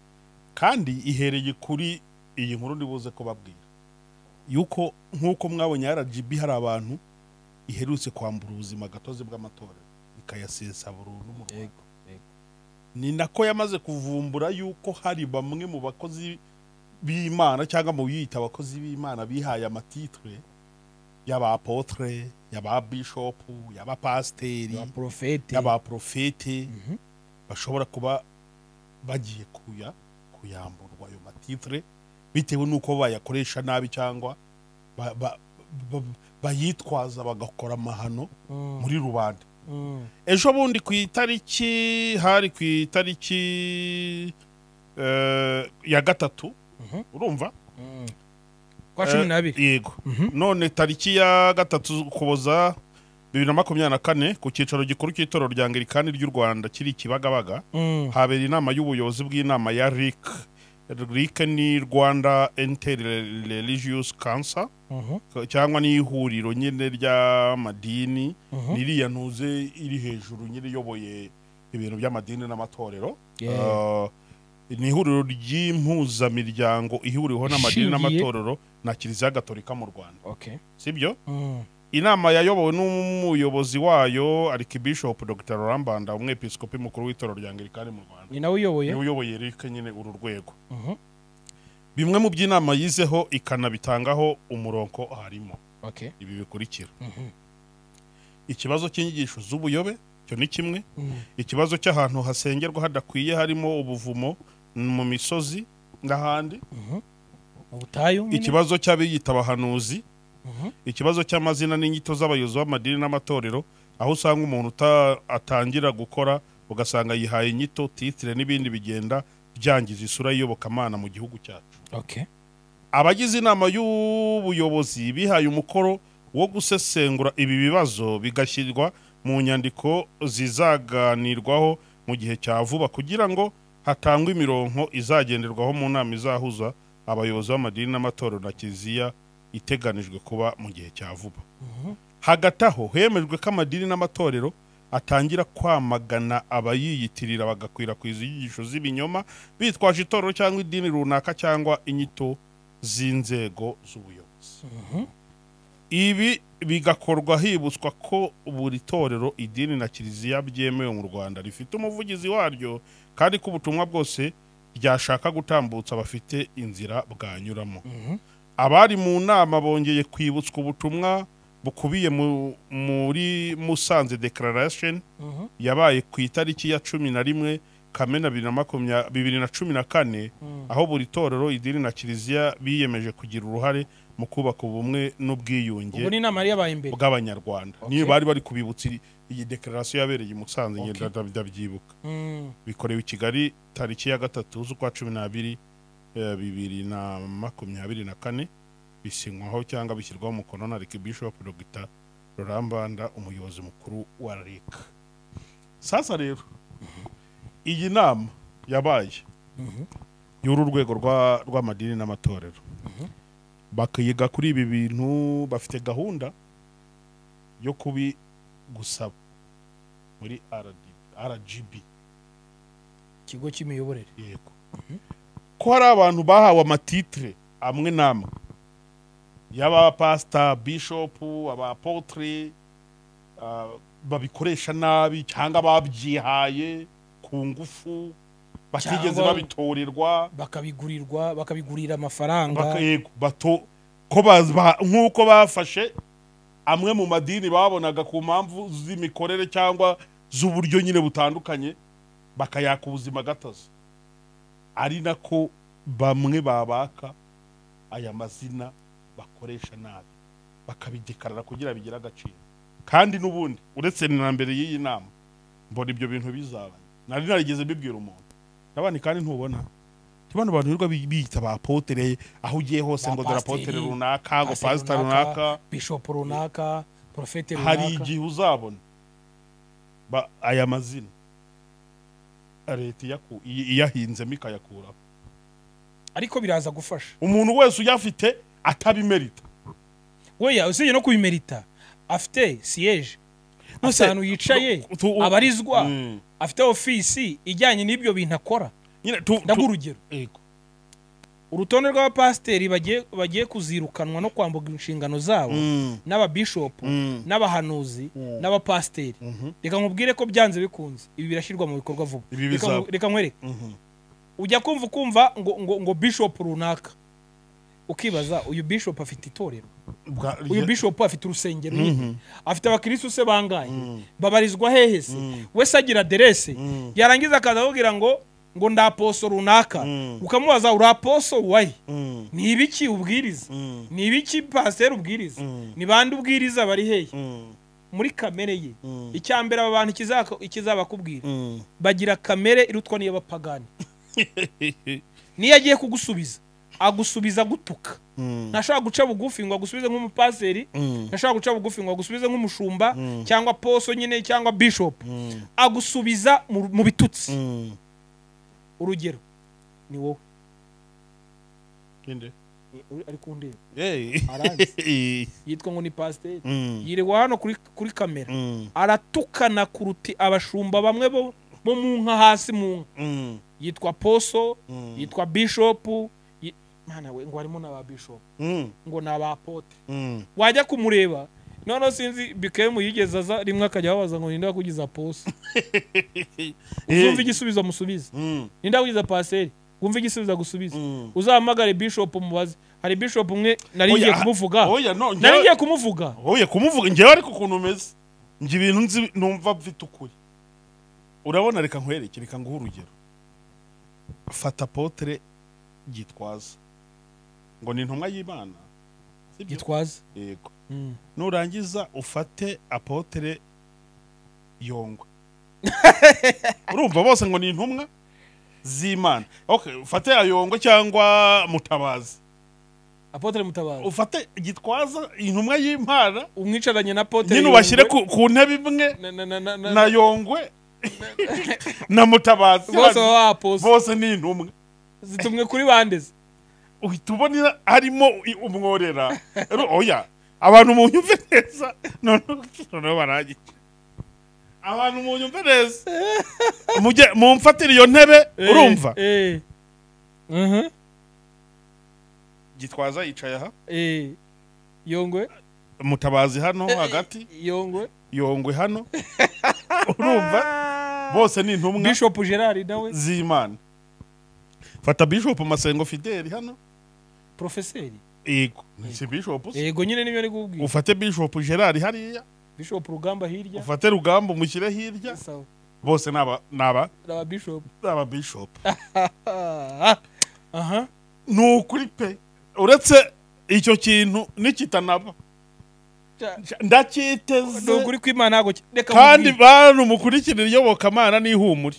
kandi ihereye kuri iyi nkuru ndibuze ko babwira yuko nk'uko mwabonye rgb hari abantu iherutse kwambura ubuzima gatozi bw'amatora ikayasesa burundu mu Rwanda Yego, yego. ni nako yamaze kuvumbura yuko hari bamwe mu bakozi b'imana cyangwa mu biyita abakozi b'imana bihaye amatitre y'abapotre y'ababishopu y'abapasiteri abaporofeti y'abaprofete Mhm. bashobora kuba bagiye kuya kuyamburwa ayo matitre bitewe n'uko bayakoresha nabi cyangwa ba- ba- ba- bayitwaza bagakora amahano Mm, muri rubanda mm, ejo bundi ku itariki hari ku itariki eh, ya gatatu Mhm. urumva mm. kwa cumi Eh, n'abiri yego Mhm. none tariki ya gatatu ukuboza bibiri na makumyabiri na kane ku cyicaro gikuru cy'itorero rya angirikani ry'u rwanda kiri i kibagabaga Mm, habera inama y'ubuyobozi bw'inama ya ric ric ni rwanda inter religious council mhm, cyangwa n'ihuriro nyine ry'amadini mhm. niriya ntuze iri hejuru nyine iyoboye ibintu by'amadini n'amatorero Yeah. Uh, ni ihuriro ry'impuzamiryango ihuriweho n'amadini Ishingiye- n'amatorero na kiliziya gatolika mu rwanda Okay. sibyo Mm, inama yayobowe n'umuyobozi wayo arikibishop dr rambanda umwepiskopi mukuru w'itorero rya angirikani mu rwanda ni nawe uyoboye niwe uyoboye rike nyine uru rwego Mhm. bimwe mu by'inama yizeho ikanabitangaho umurongo harimo Okay. ibi bikurikira Mhm. ikibazo cy'inyigisho z'ubuyobe cyo ni kimwe Mm, ikibazo cy'ahantu hasengerwa hadakwiye harimo ubuvumo mu misozi n'ahandi mhm. Mu butayu nyine? ikibazo cy'abiyita abahanuzi Mhm. ikibazo cy'amazina n'inyito z'abayobozi b'amadini n'amatorero aho usanga umuntu uta- atangira gukora ugasanga yihaye inyito titire n'ibindi bigenda byangiza isura y'iyobokamana mu gihugu cyacu Okay. abagize inama y'ubuyobozi bihaye umukoro wo gusesengura ibi bibazo bigashyirwa mu nyandiko zizaganirwaho mu gihe cya vuba kugira ngo hatangwe imironko izagenderwaho mu nama izahuza abayobozi b'amadini n'amatorero na kiliziya iteganijwe kuba mu gihe cya vuba Mhm. hagati aho hemejwe ko amadini n'amatorero atangira kwamagana abayiyitirira bagakwirakwiza inyigisho z'ibinyoma bitwaje itorero cyangwa idini runaka cyangwa inyito z'inzego z'ubuyobozi ibi bigakorwa hibutswa ko buri torero idini na kiliziya byemewe mu rwanda rifite umuvugizi waryo kandi ko ubutumwa bwose ryashaka gutambutsa bafite inzira bwanyuramo abari mu nama bongeye kwibutswa ubutumwa bukubiye mu- muri musanze declaration yabaye ku itariki ya cumi na rimwe kamena bibiri na makumya- bibiri na cumi na kane aho buri torero idini na kiliziya biyemeje kugira uruhare mu kubaka ubumwe n'ubwiyunge ubu ni inama yari yabaye imbere bw'abanyarwanda niyo bari bari kubibutsa iri- iyi dekararasiyo yabereye i musanze Okay. ngenda ndabyibuka Mm. bikorewe i kigali tariki ya gatatu z'ukwa cumi n'abiri eh, bibiri na makumyabiri na kane bisinywaho cyangwa bishyirwaho umukono na reki bishopu dogita rurambanda umuyobozi mukuru wa reka sasa rero iyi nama yabaye y'uru rwego rwa- rw'amadini n'amatorero bakiga kuri ibi bintu bafite gahunda yo kubi gusaba muri rgb ikigo cy'imiyoborere yego ko hari abantu bahawe amatitire amwe n'amwe y'abapasita bishopu abapotire ah, babikoresha nabi cyangwa babyihaye ku ngufu batigeze Cyangwa- babitorerwa bakabigurirwa bakabigurira amafaranga baka- yego, bato ko baz- ba- nk'uko bafashe amwe mu madini babonaga ku mpamvu z'imikorere cyangwa z'uburyo nyine butandukanye bakayaka ubuzima gatozi ari nako bamwe babaka aya mazina bakoresha nabi bakabidekarara kugira bigire agaciro kandi n'ubundi uretse na mbere y'iyi nama mbona ibyo bintu bizaba nari narigeze bibwira umuntu nabandi kandi ntubona tubona abantu birirwa bi- biyita ba potere aho ugiye hose Ba ngo dore apotere pasiteri, runaka ngo pasiteri pasita runaka, runaka bishopu runaka porofete hari runaka igihe uzabona ba- aya mazina leta iyaku- iyi- iyahinzemo ikayakuraho ariko biraza gufasha umuntu wese uyafite atabimerita weya usibye no kubimerita afite siyeje Ese, ahantu yicaye tu- tu- abarizwa Mm. afite ofisi ijyanye n'ibyo bintu akora nyine tu- tu- ndaguha urugero Yego. urutonde rw'abapasiteri bagiye bagiye kuzirukanwa no kwambuka inshingano zabo Mm. n'ababishopu Mm. n'abahanuzi Mm. n'abapasiteri Mhm. reka nkubwire ko byanze bikunze ibi birashyirwa mu bikorwa vuba Ibi Reka bizaba. nku- reka nkwereke Mhm. ujya kumva ukumva ngo, ngo, ngo bishop runaka ukibaza uyu bishop afite itorero Bwa- uyu rye- bishop afite urusengero Mhm. afite abakirisitu se bangaye Mm. babarizwa hehe se Mm. wese agira aderese Mm. yarangiza akaza akubwira ngo ngo ndaposo runaka Mm. ukamubaza uri aposo wayi Mm. ni ibiki ubwiriza Mm. ni ibiki pasiteri ubwiriza Mm. ni bande ubwiriza bari hehe Mm. muri kamere ye Mm. icyambere aba bantu ikizaka- ikizabakubwira Mm. bagira kamere irutwa n'iy'abapagani niyo agiye kugusubiza agusubiza gutuka Mm. ntashobora guca bugufi ngo agusubize nk'umupaseri Mm. ntashobora guca bugufi ngo agusubize nk'umushumba Mm. cyangwa poso nyine cyangwa bishopu Mm. agusubiza mu mu bitutsi Mm. urugero ni wowe Ninde? ariko undi Hey. yitwa ngo ni pasiteri Mm. yirirwa hano kuri kuri kamera Mm. aratukana kuruti abashumba bamwe bo bo mu nka hasi mu nka Mm. yitwa poso Mm. yitwa bishopu yi- mwana we ngo harimo n'aba bishopu Mm. ngo ni abapote Mm. wajya kumureba noneho sinzi bikemu yigeze aza rimwe akajya ababaza ngo ninde wakugiza poso uzumva igisubizo amusubiza Mm. ninde wakugiza paseri wumva igisubizo agusubiza Mm. uzahamagare bishop umubaze hari bishop umwe nari Oya, ngiye ah, kumuvuga oya, no, nari njyewe- ngiye kumuvuga oya kumuvuga njyewe ariko ukuntu umeze njye ibintu nzi numva mfite ukuri urabona reka nkwereke reka nguhe urugero fata potere gitwaza ngo ni intumwa y'imana sibyo? gitwaza yego Mm. nurangiza ufate apotere yongwe urumva bose ngo ni intumwa z'imana okay ufate ayongwe cyangwa mutabazi apotre mutabazi ufate gitwaza intumwa y'imana umwicaranye na apotre nyine ubashyire ku ku ntebe imwe na na na na na na yongwe na mutabazi bose bandi- baba baposo bose ni intumwe zitumwe kuri bandeze uhita ubona harimo i- umworera Ero- oya abantu mu nyumve neza noneho noneho barangiye abantu mu nyumve neza mujye mumfatire iyo ntebe urumva eh eh Mhm. gitwaza yicaye aha eh yongwe mutabazi hano Eh, eh, hagati yongwe yongwe hano urumva bose ni intumwa bishop gerard nawe z'imana fata bishop masengo fideli hano porofeseri yego si bishop se yego nyine nibyo ari kubwira ufate bishop gerard hariya bishop rugamba hirya ufate rugambo mushyire hirya sawa bose ni aba- ni aba- naba bishop ni aba bishop aha ni ukuri pe uretse icyo kintu nikitanaba ni ndacyiteze ukuri kw'imana ntabwo ki- reka kandi nkubwire. bantu mukurikira iyobokamana n'ihumure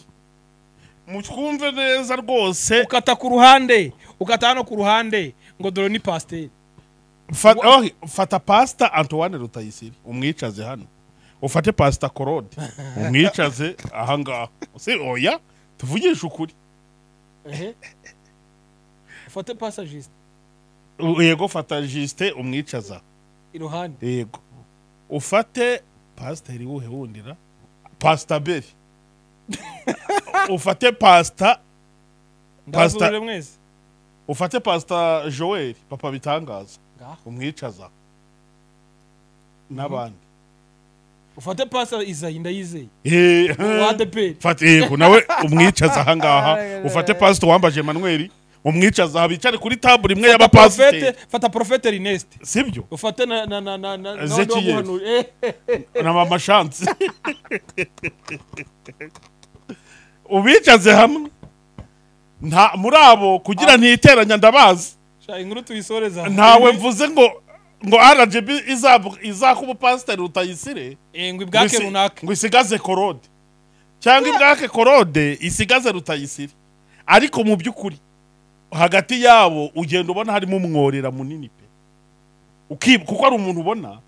mutwumve neza rwose ukata ku ruhande ukata hano ku ruhande ngo dore ni pasiteri Fa- oh, fata pasita antoine rutayisire umwicaze hano ufate pasita korode umwicaze ahangaha si oya tuvugishe ukuri ehe ufate pasajisite yego fata jisite umwicaza iruhande yego ufate pasiteri wuhe wundira pasita beri ufate pasita Pastor- ndabazurire mwese ufate pasita joel papa bitangaza ngaho umwicaza n'abandi ufate pasa izayi ndayizeye Eh, wa adeperi fata yego nawe umwicaza ahangaha Ah, ufate pasita wambaje emanuel umwicaza aha bicare kuri tabure imwe fata porofete y'abapasiteri fata porofete rinesite sibyo ufate na na na na na na wundi Ezekiel. waguhanura Eh, na mama shansi ubicaze hamwe nta muri abo kugira ntiteranya ndabazi sha inkuru tuyisoreza ntawe mvuze ngo ngo rgb izab- izakuba pasiteri utayisire ngo ibwake ngo isi- runaka ngo isigaze korode cyangwa ibwake korode isigaze rutayisire ariko mu by'ukuri hagati yabo ugenda ubona harimo umworera munini pe Ukibu- kuko ari umuntu ubona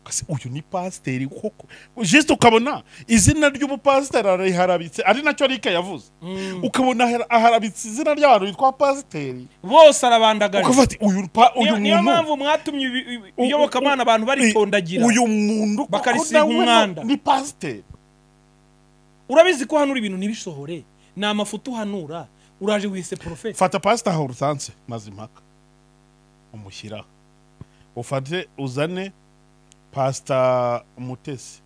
kasi uyu ni pasiteri koko jisite ukabona izina ry'ubupasiteri ariharabitse ari nacyo rike yavuze Mm. ukabona ahara- aharabitse izina ry'abantu bitwa pasiteri bose arabandagara ukavuga ati uyu pa- uyu niyo niyo muntu mpamvu mwatumye ibi- ibi- U- iyobokamana abantu baritondagira uyu muntu koko bakarisiga nawe ni- umwanda. ni pasiteri urabizi ko hanura ibintu ntibishohore ni amafuti uhanura uraje wese porofete fata pasita aho urusanse maze impaka umushyiraho ufate uzane pasita mutesi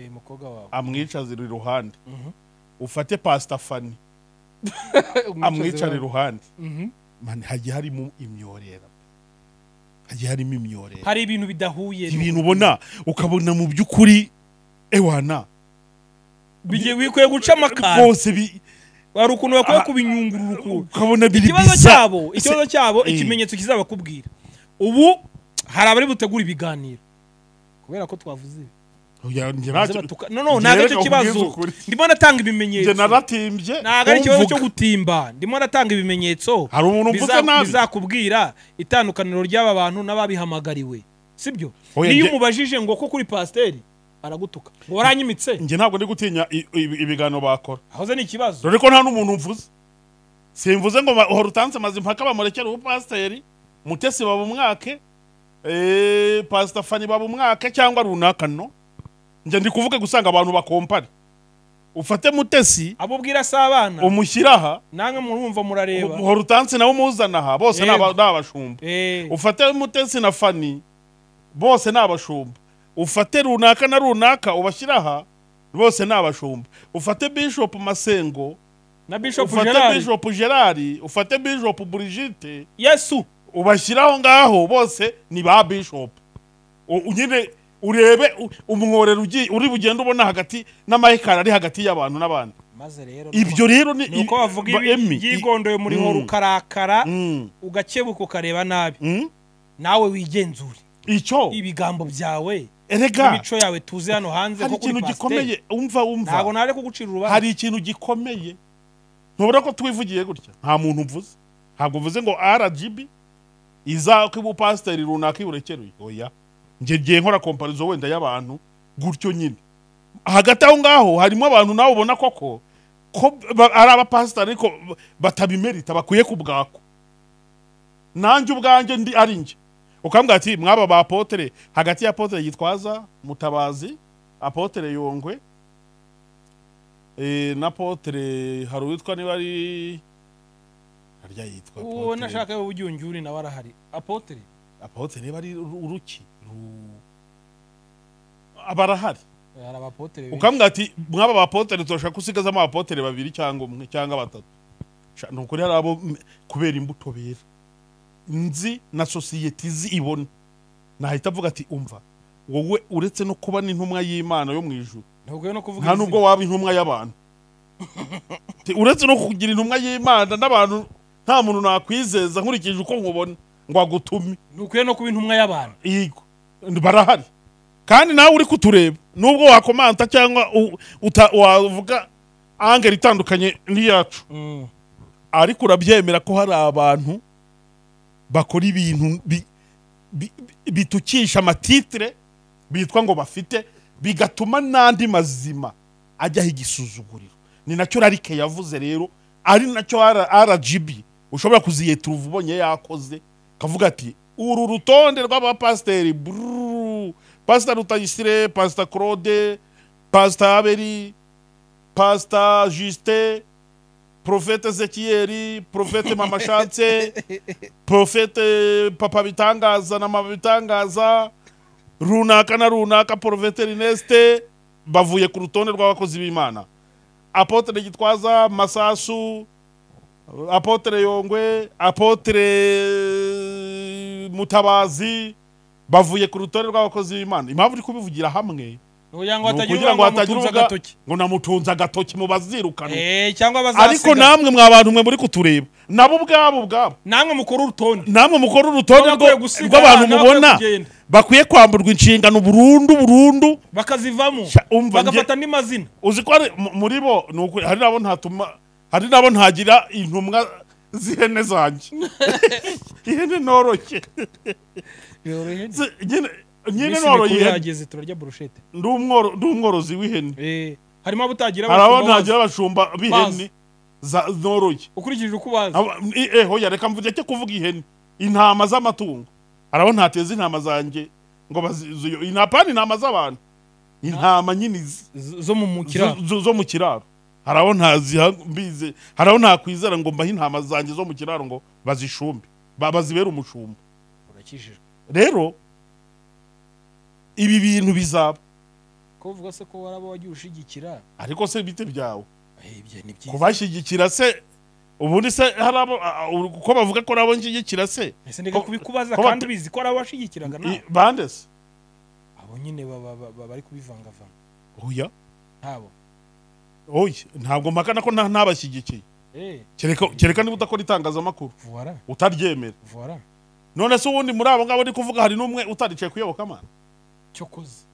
umukobwa wawe amwicazira iruhande Mhm. ufate pasita fani amwicara iruhande Mhm. mani hagiye harimo imyorera hagiye harimo imyorera hari ibintu bidahuye ibintu ubona ukabona mu by'ukuri ewana bigiye bikwiye guca amakara bose bi- hari ukuntu bakwiye Aha. kubinyungurura ukuntu ukabona biri ikibazo biza. cyabo ikibazo Se- cyabo Eh. ikimenyetso kizabakubwira ubu hari abari butegura ibiganiro kubera ko twavuze ibi. Oya, njye Maze ntacyo- batuka- no no ntabwo aricyo Njye reka kibazo nkubwize ukuri. ndimo natanga njye ibimenyetso naratimbye ntabwo ari ikibazo cyo kumvuga. gutimba ndimo natanga ibimenyetso hari umuntu mvuze biza- nabi bizakubwira itandukaniro ry'aba bantu n'ababihamagariwe sibyo Oya, niyo njye- umubajije ngo ko kuri pasiteri aragutuka ngo waranyimitse njye ntabwo ndi gutinya i- ibi- ibiganiro bakora ahoze ni ikibazo dore ko nta n'umuntu mvuze simvuze ngo ba- uhora utanze amazi mpaka bamurekere ubupasiteri mutesi baba umwake eh, pasita fani baba umwake cyangwa runaka no njye ndi kuvuga gusanga abantu bakompare ufate mutesi abo ubwira si abana umushyire aha namwe murumva murareba uhora utanze nawe umuzana aha bose ni aba- Yego. ni abashumba Eh, ufate mutesi na fani bose ni abashumba ufate runaka na runaka ubashyire aha bose ni abashumba ufate bishop masengo na bishop ufate gerard bishop gerard ufate bishop brigitte yesu ubashyiraho ngaho bose ni ba bishop U- u- nyine urebe u- umworero ugiye- uri bugende ubona hagati n'amayekara ari hagati y'abantu n'abandi maze rero ibyo rero ni ni uko bavuga ba- Emmy, ibi i- byigondoye muri horo Mm. ukarakara Mm, ugakebuka ukareba nabi mm, nawe wigenzure icyo ibigambo byawe erega n'imico yawe tuze hano hanze hari ko kuri ikintu pasiteri gikomeye umva umva ntabwo nare kugucira urubanza hari ikintu gikomeye ntubona ko twivugiye gutya nta muntu mvuze ntabwo mvuze ngo rgb izako ubupasiteri runaka iburekeruye oya njye ngiye nkora komparizo wenda y'abantu gutyo nyine hagati aho ngaho harimo abantu nawe ubona koko ko ba- ari abapasiteri ariko ba- batabimerita bakwiye ku bwako nanjye ubwanjye ndi ari njye ukambwira ati mwaba ba apotere hagati ya apotere gitwaza mutabazi apotere yongwe eh, na apotere hari uwitwa niba ari harya yitwa uwo apotere nashaka yo ujya unyura nawe arahari apotere apote niba ari uru- uruki ru- aba arahari hari abapotere benshi ukambwira ati mwaba bapotere turashaka ko usigazamo abapotere babiri cyangwa umwe cyangwa batatu Sha, ni ukuri hari abo m- kubera imbuto bera nzi na sosiyete izi ibona nahita avuga ati umva wowe uretse no kuba n'intumwa y'imana yo mu ijuru ntabwo no kuvuga nta nubwo waba intumwa y'abantu Ti- uretse no kugira intumwa y'imana n'abantu nta muntu nakwizeza nkurikije uko nkubona ngo agutume ntukwiye no kuba intumwa y'abantu yego barahari kandi nawe uri kutureba nubwo wakomanta cyangwa u- uta- wavuga angeri itandukanye n'iyacu ariko urabyemera ko hari abantu bakora ibintu bi- bi- bi- bitukisha amatitire bitwa ngo bafite bigatuma n'andi mazima ajyaho igisuzuguriro ni nacyo rarike yavuze rero ari nacyo R- rgb ushobora kuziyeturuva ubonye yakoze kavuga ati uru rutonde rw'abapasiteri brrrr, pasita rutayisire pasita claude pasita aberi pasita justin profete ezekiyeri profete mama shanse profete papa bitangaza na mama bitangaza runaka na runaka profete rineste bavuye ku rutonde rw'abakozi b'imana apotere gitwaza masasu apotere yongwe apotere mutabazi bavuye ku rutonde rw'abakozi b'imana impamvu uri kubivugira hamwe ni ukugira ngo ni hatagira ukugira ngo uba hatagira mutunze uvuga agatoki ngo namutunze agatoki mu bazirukana Eh, cyangwa ariko bazasiga namwe mwa bantu mwe muri kutureba nabo ubwabo ubwabo namwe mukora urutonde namwe mukora urutonde Baba rwo- bakwiye gusiga rw'abantu abana, mubona bakwiye kugenda. bakwiye kwamburwa inshingano burundu burundu bakazivamo Sha, umva, nge- bagafata andi mazina uzi ko hari- mu- muri bo ni ukuri, hari nabo ntatuma hari nabo ntagira intumwa z'ihene zanjye ihene noroshye nyine Z- nyine nyine noroye ihene yageze turarya burushete Ndi umworo- ndi umworozi w'ihene Eh, harimo abutagira hari abo abashumba bazi. ntagira abashumba b'ihene Bazi. za- noroye ukurikije uko ubazi Aba- i- eh, hoya reka mvuge cyo kuvuga ihene intama z'amatungo arabo ntateza intama zanjye ngo bazizuyo inapani intama z'abantu intama nyine izi- Z- zo mu mu kiraro zo- zo- zo mu kiraro hari abo ntaziha mbize hari abo ntakwizera ngo mbahe intama zanjye zo mu kiraro ngo bazishumbe ba- bazibere umushumba urakijijwe rero ibi bintu bizaba ko uvuga se ko waraba wagiye ushigikira ariko se bite byawe Eh, ibyo ni byiza kubashyigikira se ubundi se hari abo a- a- uko bavuga ko nabo nshyigikira se ese ndeka ko- kubikubaza ko kandi bate- ubizi ko ari abashigikiraga I- nawe bande se abo nyine baba- baba- bari kubivangavanga oya ntabo oya ntabwo mpakana ko nta- ntabashyigikiye Eh, kereka kereka niba udakora itangazamakuru vuwara utaryemera vuwara none se ubundi muri abo ngabo ndi kuvuga hari n'umwe utaricaye kuyoboka amana cyokoze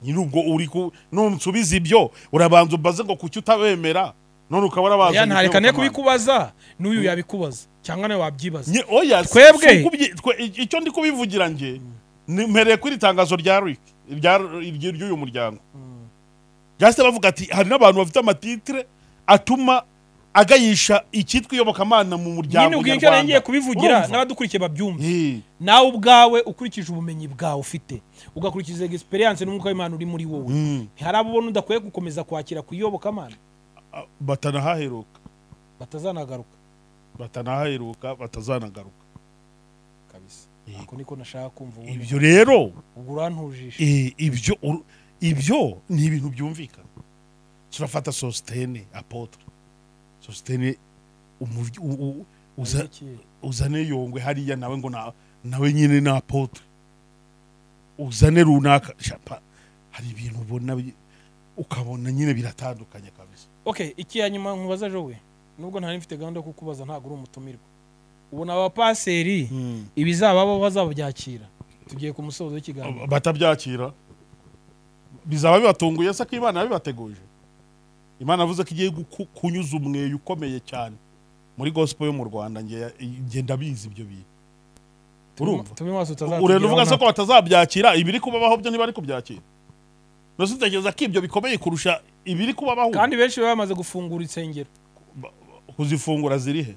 nyine ubwo uri ku nunsubiza ibyo urabanza ubaze ngo kuki utabemera none ukaba urabanza ya ngo ntarekane uyoboke Imana. kubikubaza n'uyu yabikubaza cyangwa nawe wabyibaza Nye- oya si- Twebwe? si ukubyi- twe- i- icyo ndi kubivugira nge ni- mpereye kuri itangazo rya Rick rya- iryo- ry'uyu muryango Mm. byahise bavuga ati hari n'abantu bafite amatitire atuma agayisha icyitwa iyobokamana mu muryango nyine ubwinshi ngiye nyarwanda. kubivugira Urumva? n'abadukurikiye babyumve Eh, nawe ubwawe ukurikije ubumenyi bwawe ufite ugakurikiza egisperiyanse n'umwuka w'imana uri muri wowe mm. hari abo ubona udakwiye gukomeza kwakira kuyobokamana A- batanahaheruka batazanagaruka batanahaheruka batazanagaruka kabisa Yego. ako niko nashaka kumva ubundi. ibyo rero ubwo urantujisha eh, ibyo ur- ibyo ni ibintu byumvikana turafata sositene apotre sositene umuv- u- u- uza- uzane yongwe hariya nawe ngo na- nawe nyine ni apotre uzane runaka shapa hari ibintu ubona bi- ukabona nyine biratandukanye kabisa okay iki ya nyuma nkubaza jowe nubwo ntari mfite gahunda yo kukubaza ntabwo uri umutumirwa ubona abapaseri ibizababo bazabyakira tugiye ku musozo w'ikiganiro batabyakira bizaba bibatunguye se ko imana yabibateguje imana yavuze ko igiye guku- kunyuza umweyo ukomeye cyane muri gospel yo mu rwanda nge- nge ndabizi ibyo bintu urumva tube maso urenda uvuga se utazatugeraho ko batazabyakira ibiri kubabaho byo ntibari kubyakira mbese utekereza ko ibyo bikomeye kurusha ibiri kubabaho na- kandi benshi baba bamaze gufungura insengero Ba- kuzifungura zirihe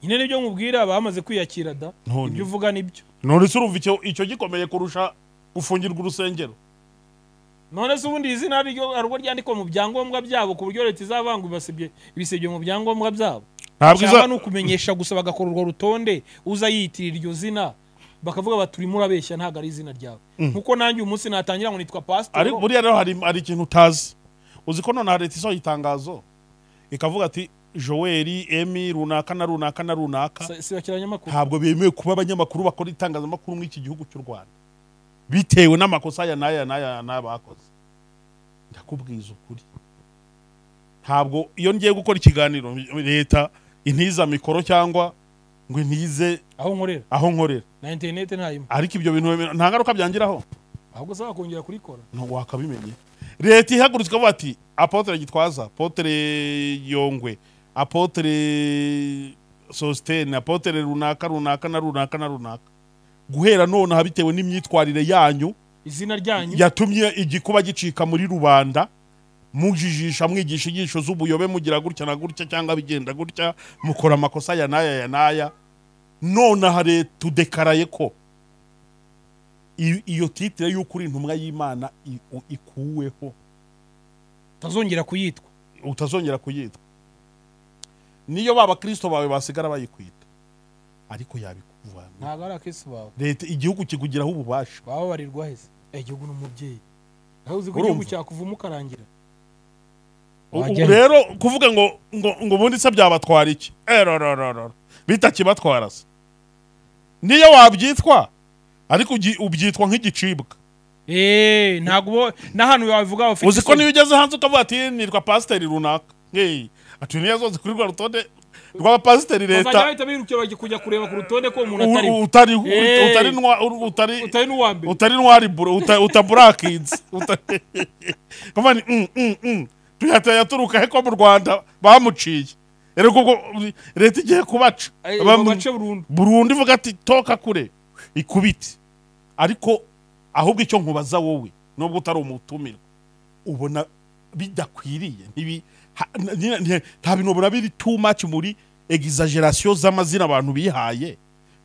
nyine nibyo nkubwira bamaze kwiyakira da None. ibyo uvuga nibyo none se urumva icyo icyo gikomeye kurusha gufungirwa urusengero none se ubundi izina ari ryo- ari urwo ryandikwa mu byangombwa byabo ku buryo leta izavanga ibasebye- ibisebye mu byangombwa byabo ntabwo cyangwa iza ni ukumenyesha gusa bagakora urwo rutonde uza yiyitirira iryo zina bakavuga bati urimo urabeshya ntabwo ari izina ryawe nkuko nanjye uyu munsi natangira ngo nitwa ari pasitoro buriya rero hari hari ikintu utazi uzi ko nonaha leta isohoye itangazo ikavuga ati joel emi runaka na runaka na runaka si- si abakiranyamakuru ntabwo bemewe kuba abanyamakuru bakora itangazamakuru muri iki gihugu cy'u rwanda bitewe n'amakosa aya n'aya n'aya n'aya bakoze ndakubwiza ukuri ntabwo iyo ngiye gukora ikiganiro leta intiza mikoro cyangwa ngo intize aho nkorera aho nkorera na interineti ntayimo ariko ibyo bintu wemera- nta ngaruka byangiraho ahubwo saba kongera kurikora ntabwo wakabimenye leta ihagurutse ikavuga ati apotere gitwaza apotere yongwe apotere sositene apotere runaka runaka na runaka na runaka guhera nonaha bitewe n'imyitwarire yanyu izina ryanyu yatumye igikuba gicika muri rubanda mujijisha mwigisha inyigisho z'ubuyobe mugira gutya na gutya cyangwa bigenda gutya mukora amakosa aya n'aya ya n'aya nonaha leta udekaraye ko i- iyo titire y'uko uri intumwa y'imana i- u- ikuweho utazongera kuyitwa utazongera kuyitwa niyo babakirisito bawe basigara bayikwita ariko yabikuvana ntabwo ari akesi bawe leta igihugu kikugiraho ububasha bababarirwa heza Eh, igihugu ni umubyeyi nawe uzi ko Urumva? igihugu cyakuvuma ukarangira Ubu Wajya he? rero kuvuga ngo ngo ngo ubundi se byabatwara iki erororororo bitakibatwara se niyo wabyitwa ariko ugi- ubyitwa nk'igicibwa eee ntabwo uba- n'ahantu wabivuga bafite uzi ko isoni. niyo ugeze hanze ukavuga ati nitwa pasiteri runaka hey ati niyo zose kuri rwa rutonde rw'abapasiteri bazajya leta bahita birukira bajya kujya kureba ku rutonde ko uwo muntu atari u- utari Eh. utari nwa- u- utari utari n'uwa mbere utari ntwari buro uta- utaburakinze uta- kuvuga ni, mm, mm, mm. tuyata yaturuka he ko mu rwanda bamuciye rero kuko leta igiye kubaca Eh, Bam- mu bace burundu burundu ivuga ati toka kure ikubite ariko ahubwo icyo nkubaza wowe nubwo utari umutumirwa ubona bidakwiriye ntibi- ha- n- n- nta bintu ubona biri too much muri exaggeration z'amazina abantu bihaye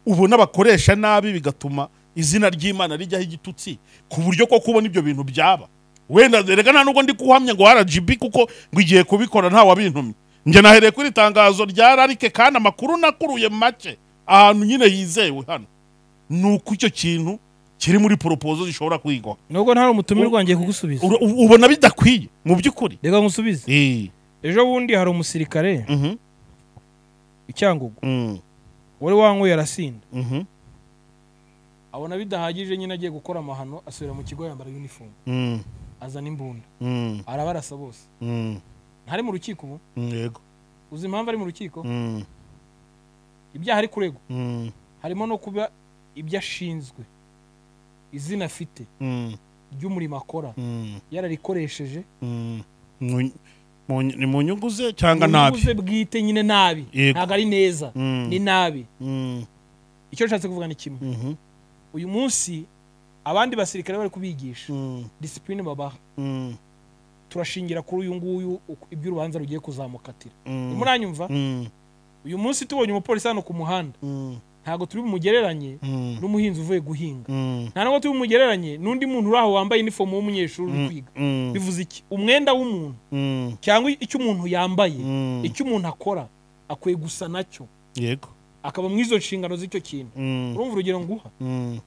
ubona bakoresha nabi bigatuma izina ry'imana rijyaho igitutsi ku buryo ko kubona ibyo bintu byaba wenda reka nta nubwo ndi kuhamya ngo rgb kuko ngo igiye kubikora nta wabintumye njye nahereye kuri itangazo rya rarike kandi amakuru nakuruye make ahantu nyine yizewe hano ni uko icyo kintu kiri muri poropozo zishobora kwigwa nubwo ntari umutumirwa ngiye kugusubiza Ura- u- ubona bidakwiye mu by'ukuri reka nkusubize Eh, ejo bundi hari umusirikare mhm, icyangugu mm, wari wanyweye arasinda mhm, abona bidahagije nyine agiye gukora amahano asubira mu kigo yambara uniform mm, azana imbunda mm, arabarasa bose mm, ntari mu rukiko ubu mm, yego uzi impamvu ari mu rukiko Mm, ibyaha ari kuregwa mm, harimo no kuba ibyo ashinzwe izina afite mm, ry'umurimo akora mm, yararikoresheje mm. Mu- mu- ni mu nyungu ze cyangwa nabi ubuze bwite nyine nabi Yego. ntabwo ari neza Mm, ni nabi mm, icyo nshatse kuvuga ni kimwe mhm, uyu munsi abandi basirikare bari kubigisha mm, disipurine babaha mm, turashingira kuri uyu nguyu uko- iby'urubanza rugiye kuzamukatira mm, muranyumva mm, uyu munsi tubonye umupolisi hano ku muhanda mm, ntabwo turi bumugereranye mm, n'umuhinzi uvuye guhinga mm, nta nubwo turi bumugereranye n'undi muntu uri aho wambaye inifomu w'umunyeshuri uri kwiga mm, bivuze iki umwenda w'umuntu mm, cyangwa icyo umuntu yambaye mm. icyo umuntu akora akwiye gusa nacyo yego akaba muri izo nshingano z'icyo kintu Mm, urumva urugero nguha mm,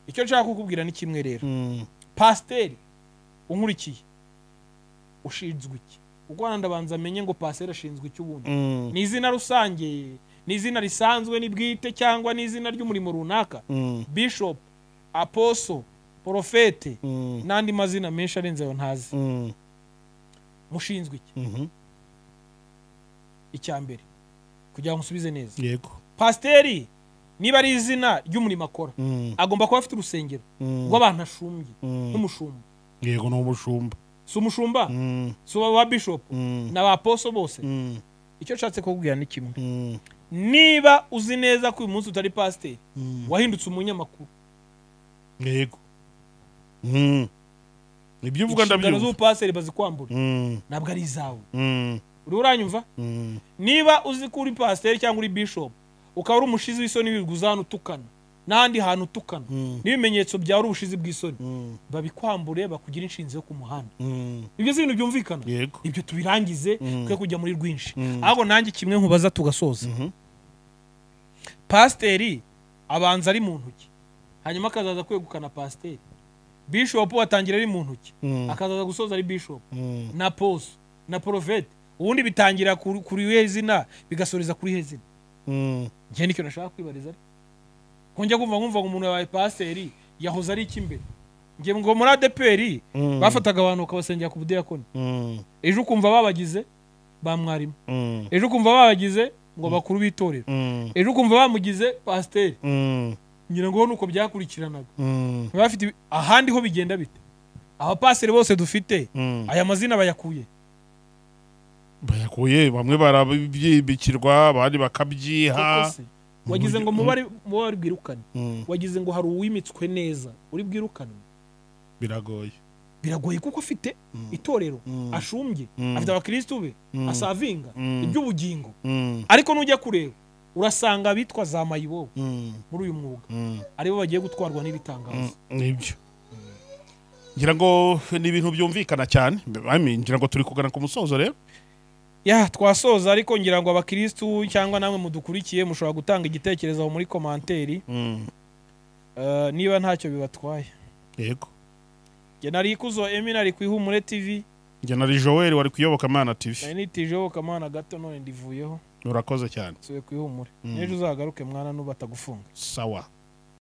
icyo nshaka kukubwira ni kimwe rero mm, pasiteri unkurikiye ushinzwe iki ubwo ndabanza amenye ngo pasiteri ashinzwe iki ubundi mm, ni izina rusange ni izina risanzwe ni bwite cyangwa ni izina ry'umurimo runaka mm, bishop aposo porofete mm, n'andi mazina menshi arenze ayo ntazi mm, mushinzwe iki mhm, icya mbere kugira ngo nsubize neza yego pasiteri niba ari izina ry'umurimo akora Mm, agomba kuba afite urusengero mm, rw'abantu ashumbye mm. n'umushumba yego ni umushumba si umushumba Mm, si ba bishopu mm, na ba poso bose mm, icyo nshatse kukubwira ni kimwe mm, niba uzi neza ko uyu munsi utari pasiteri mm. wahindutse umunyamakuru yego Mm. ibyo uvuga inshingano ndabyumva z'ubupasiteri bazikwambura Mm, ntabwo ari izawe mm, uri uranyumva mm, niba uzi ko uri pasiteri cyangwa uri bishopu ukaba uri umushizi w'isoni wiguza ahantu utukana n'ahandi hantu utukana Mm. n'ibimenyetso byawe uri ubushizi bw'isoni mm, babikwambure bakugira inshinzi yo ku muhanda mm. ibyo si ibintu byumvikana yego ibyo tubirangize twe kujya muri rwinshi Mm. ahubwo nanjye kimwe nkubaza tugasoza Mhm. pasiteri abanza ari mu ntoki hanyuma akazaza kwegukana pasiteri bishopu atangira ari mu ntoki Mm. akazaza gusoza ari bishopu Mm. na poso na porofeti ubundi bitangira kuri kuri we zina bigasoreza kuri he zina Mm. njye nicyo nashaka kwibariza ariko ko njya kumva nkumva ngo umuntu yabaye pasiteri yahoze ari iki imbere njye ngo muri adeperi Mm. bafataga abantu bakabasengera ku budiyakoni Mm. ejo ukumva babagize ba mwarimu Mm. ejo ukumva babagize ngo bakuru b'itorero Mm. ejo ukumva bamugize pasiteri Mm. ngira ngo nuko byakurikiranaga Mm. Baba bafite ibi- ahandi ho bigenda bite abapasiteri bose dufite Mm. aya mazina bayakuye bayakuye bamwe barabyibikirwa abandi Koko bakabyiha se, wagize ngo buryo- mubare mubare bwirukane Mm. wagize ngo hari uwimitswe neza uri bwirukanwe biragoye biragoye kuko afite itorero Mm. ashumbye Mm. afite abakirisitu be Mm. asavinga Mm. iby'ubugingo Mm. ariko nujya kureba urasanga abitwa za mayibobo Mm. muri uyu mwuga Mm. aribo bagiye gutwarwa n'ibitangazo nibyo ngira ngo ni ibintu byumvikana cyane I mean, ngira ngo turi kugana ku musozo rero ya twasoza ariko ngira ngo abakirisitu cyangwa namwe mudukurikiye mushobora gutanga igitekerezo aho muri komanteri Mm. eh, niba ntacyo bibatwaye yego njye nari ikuzo emi nari ku ihumure tv njye na joel wari kuyoboka mana tv nari nitijeho kamana gato none ndivuyeho urakoze cyane nsuye ku ihumure Mm. n'ejo uzagaruke mwana n'ubu atagufunga sawa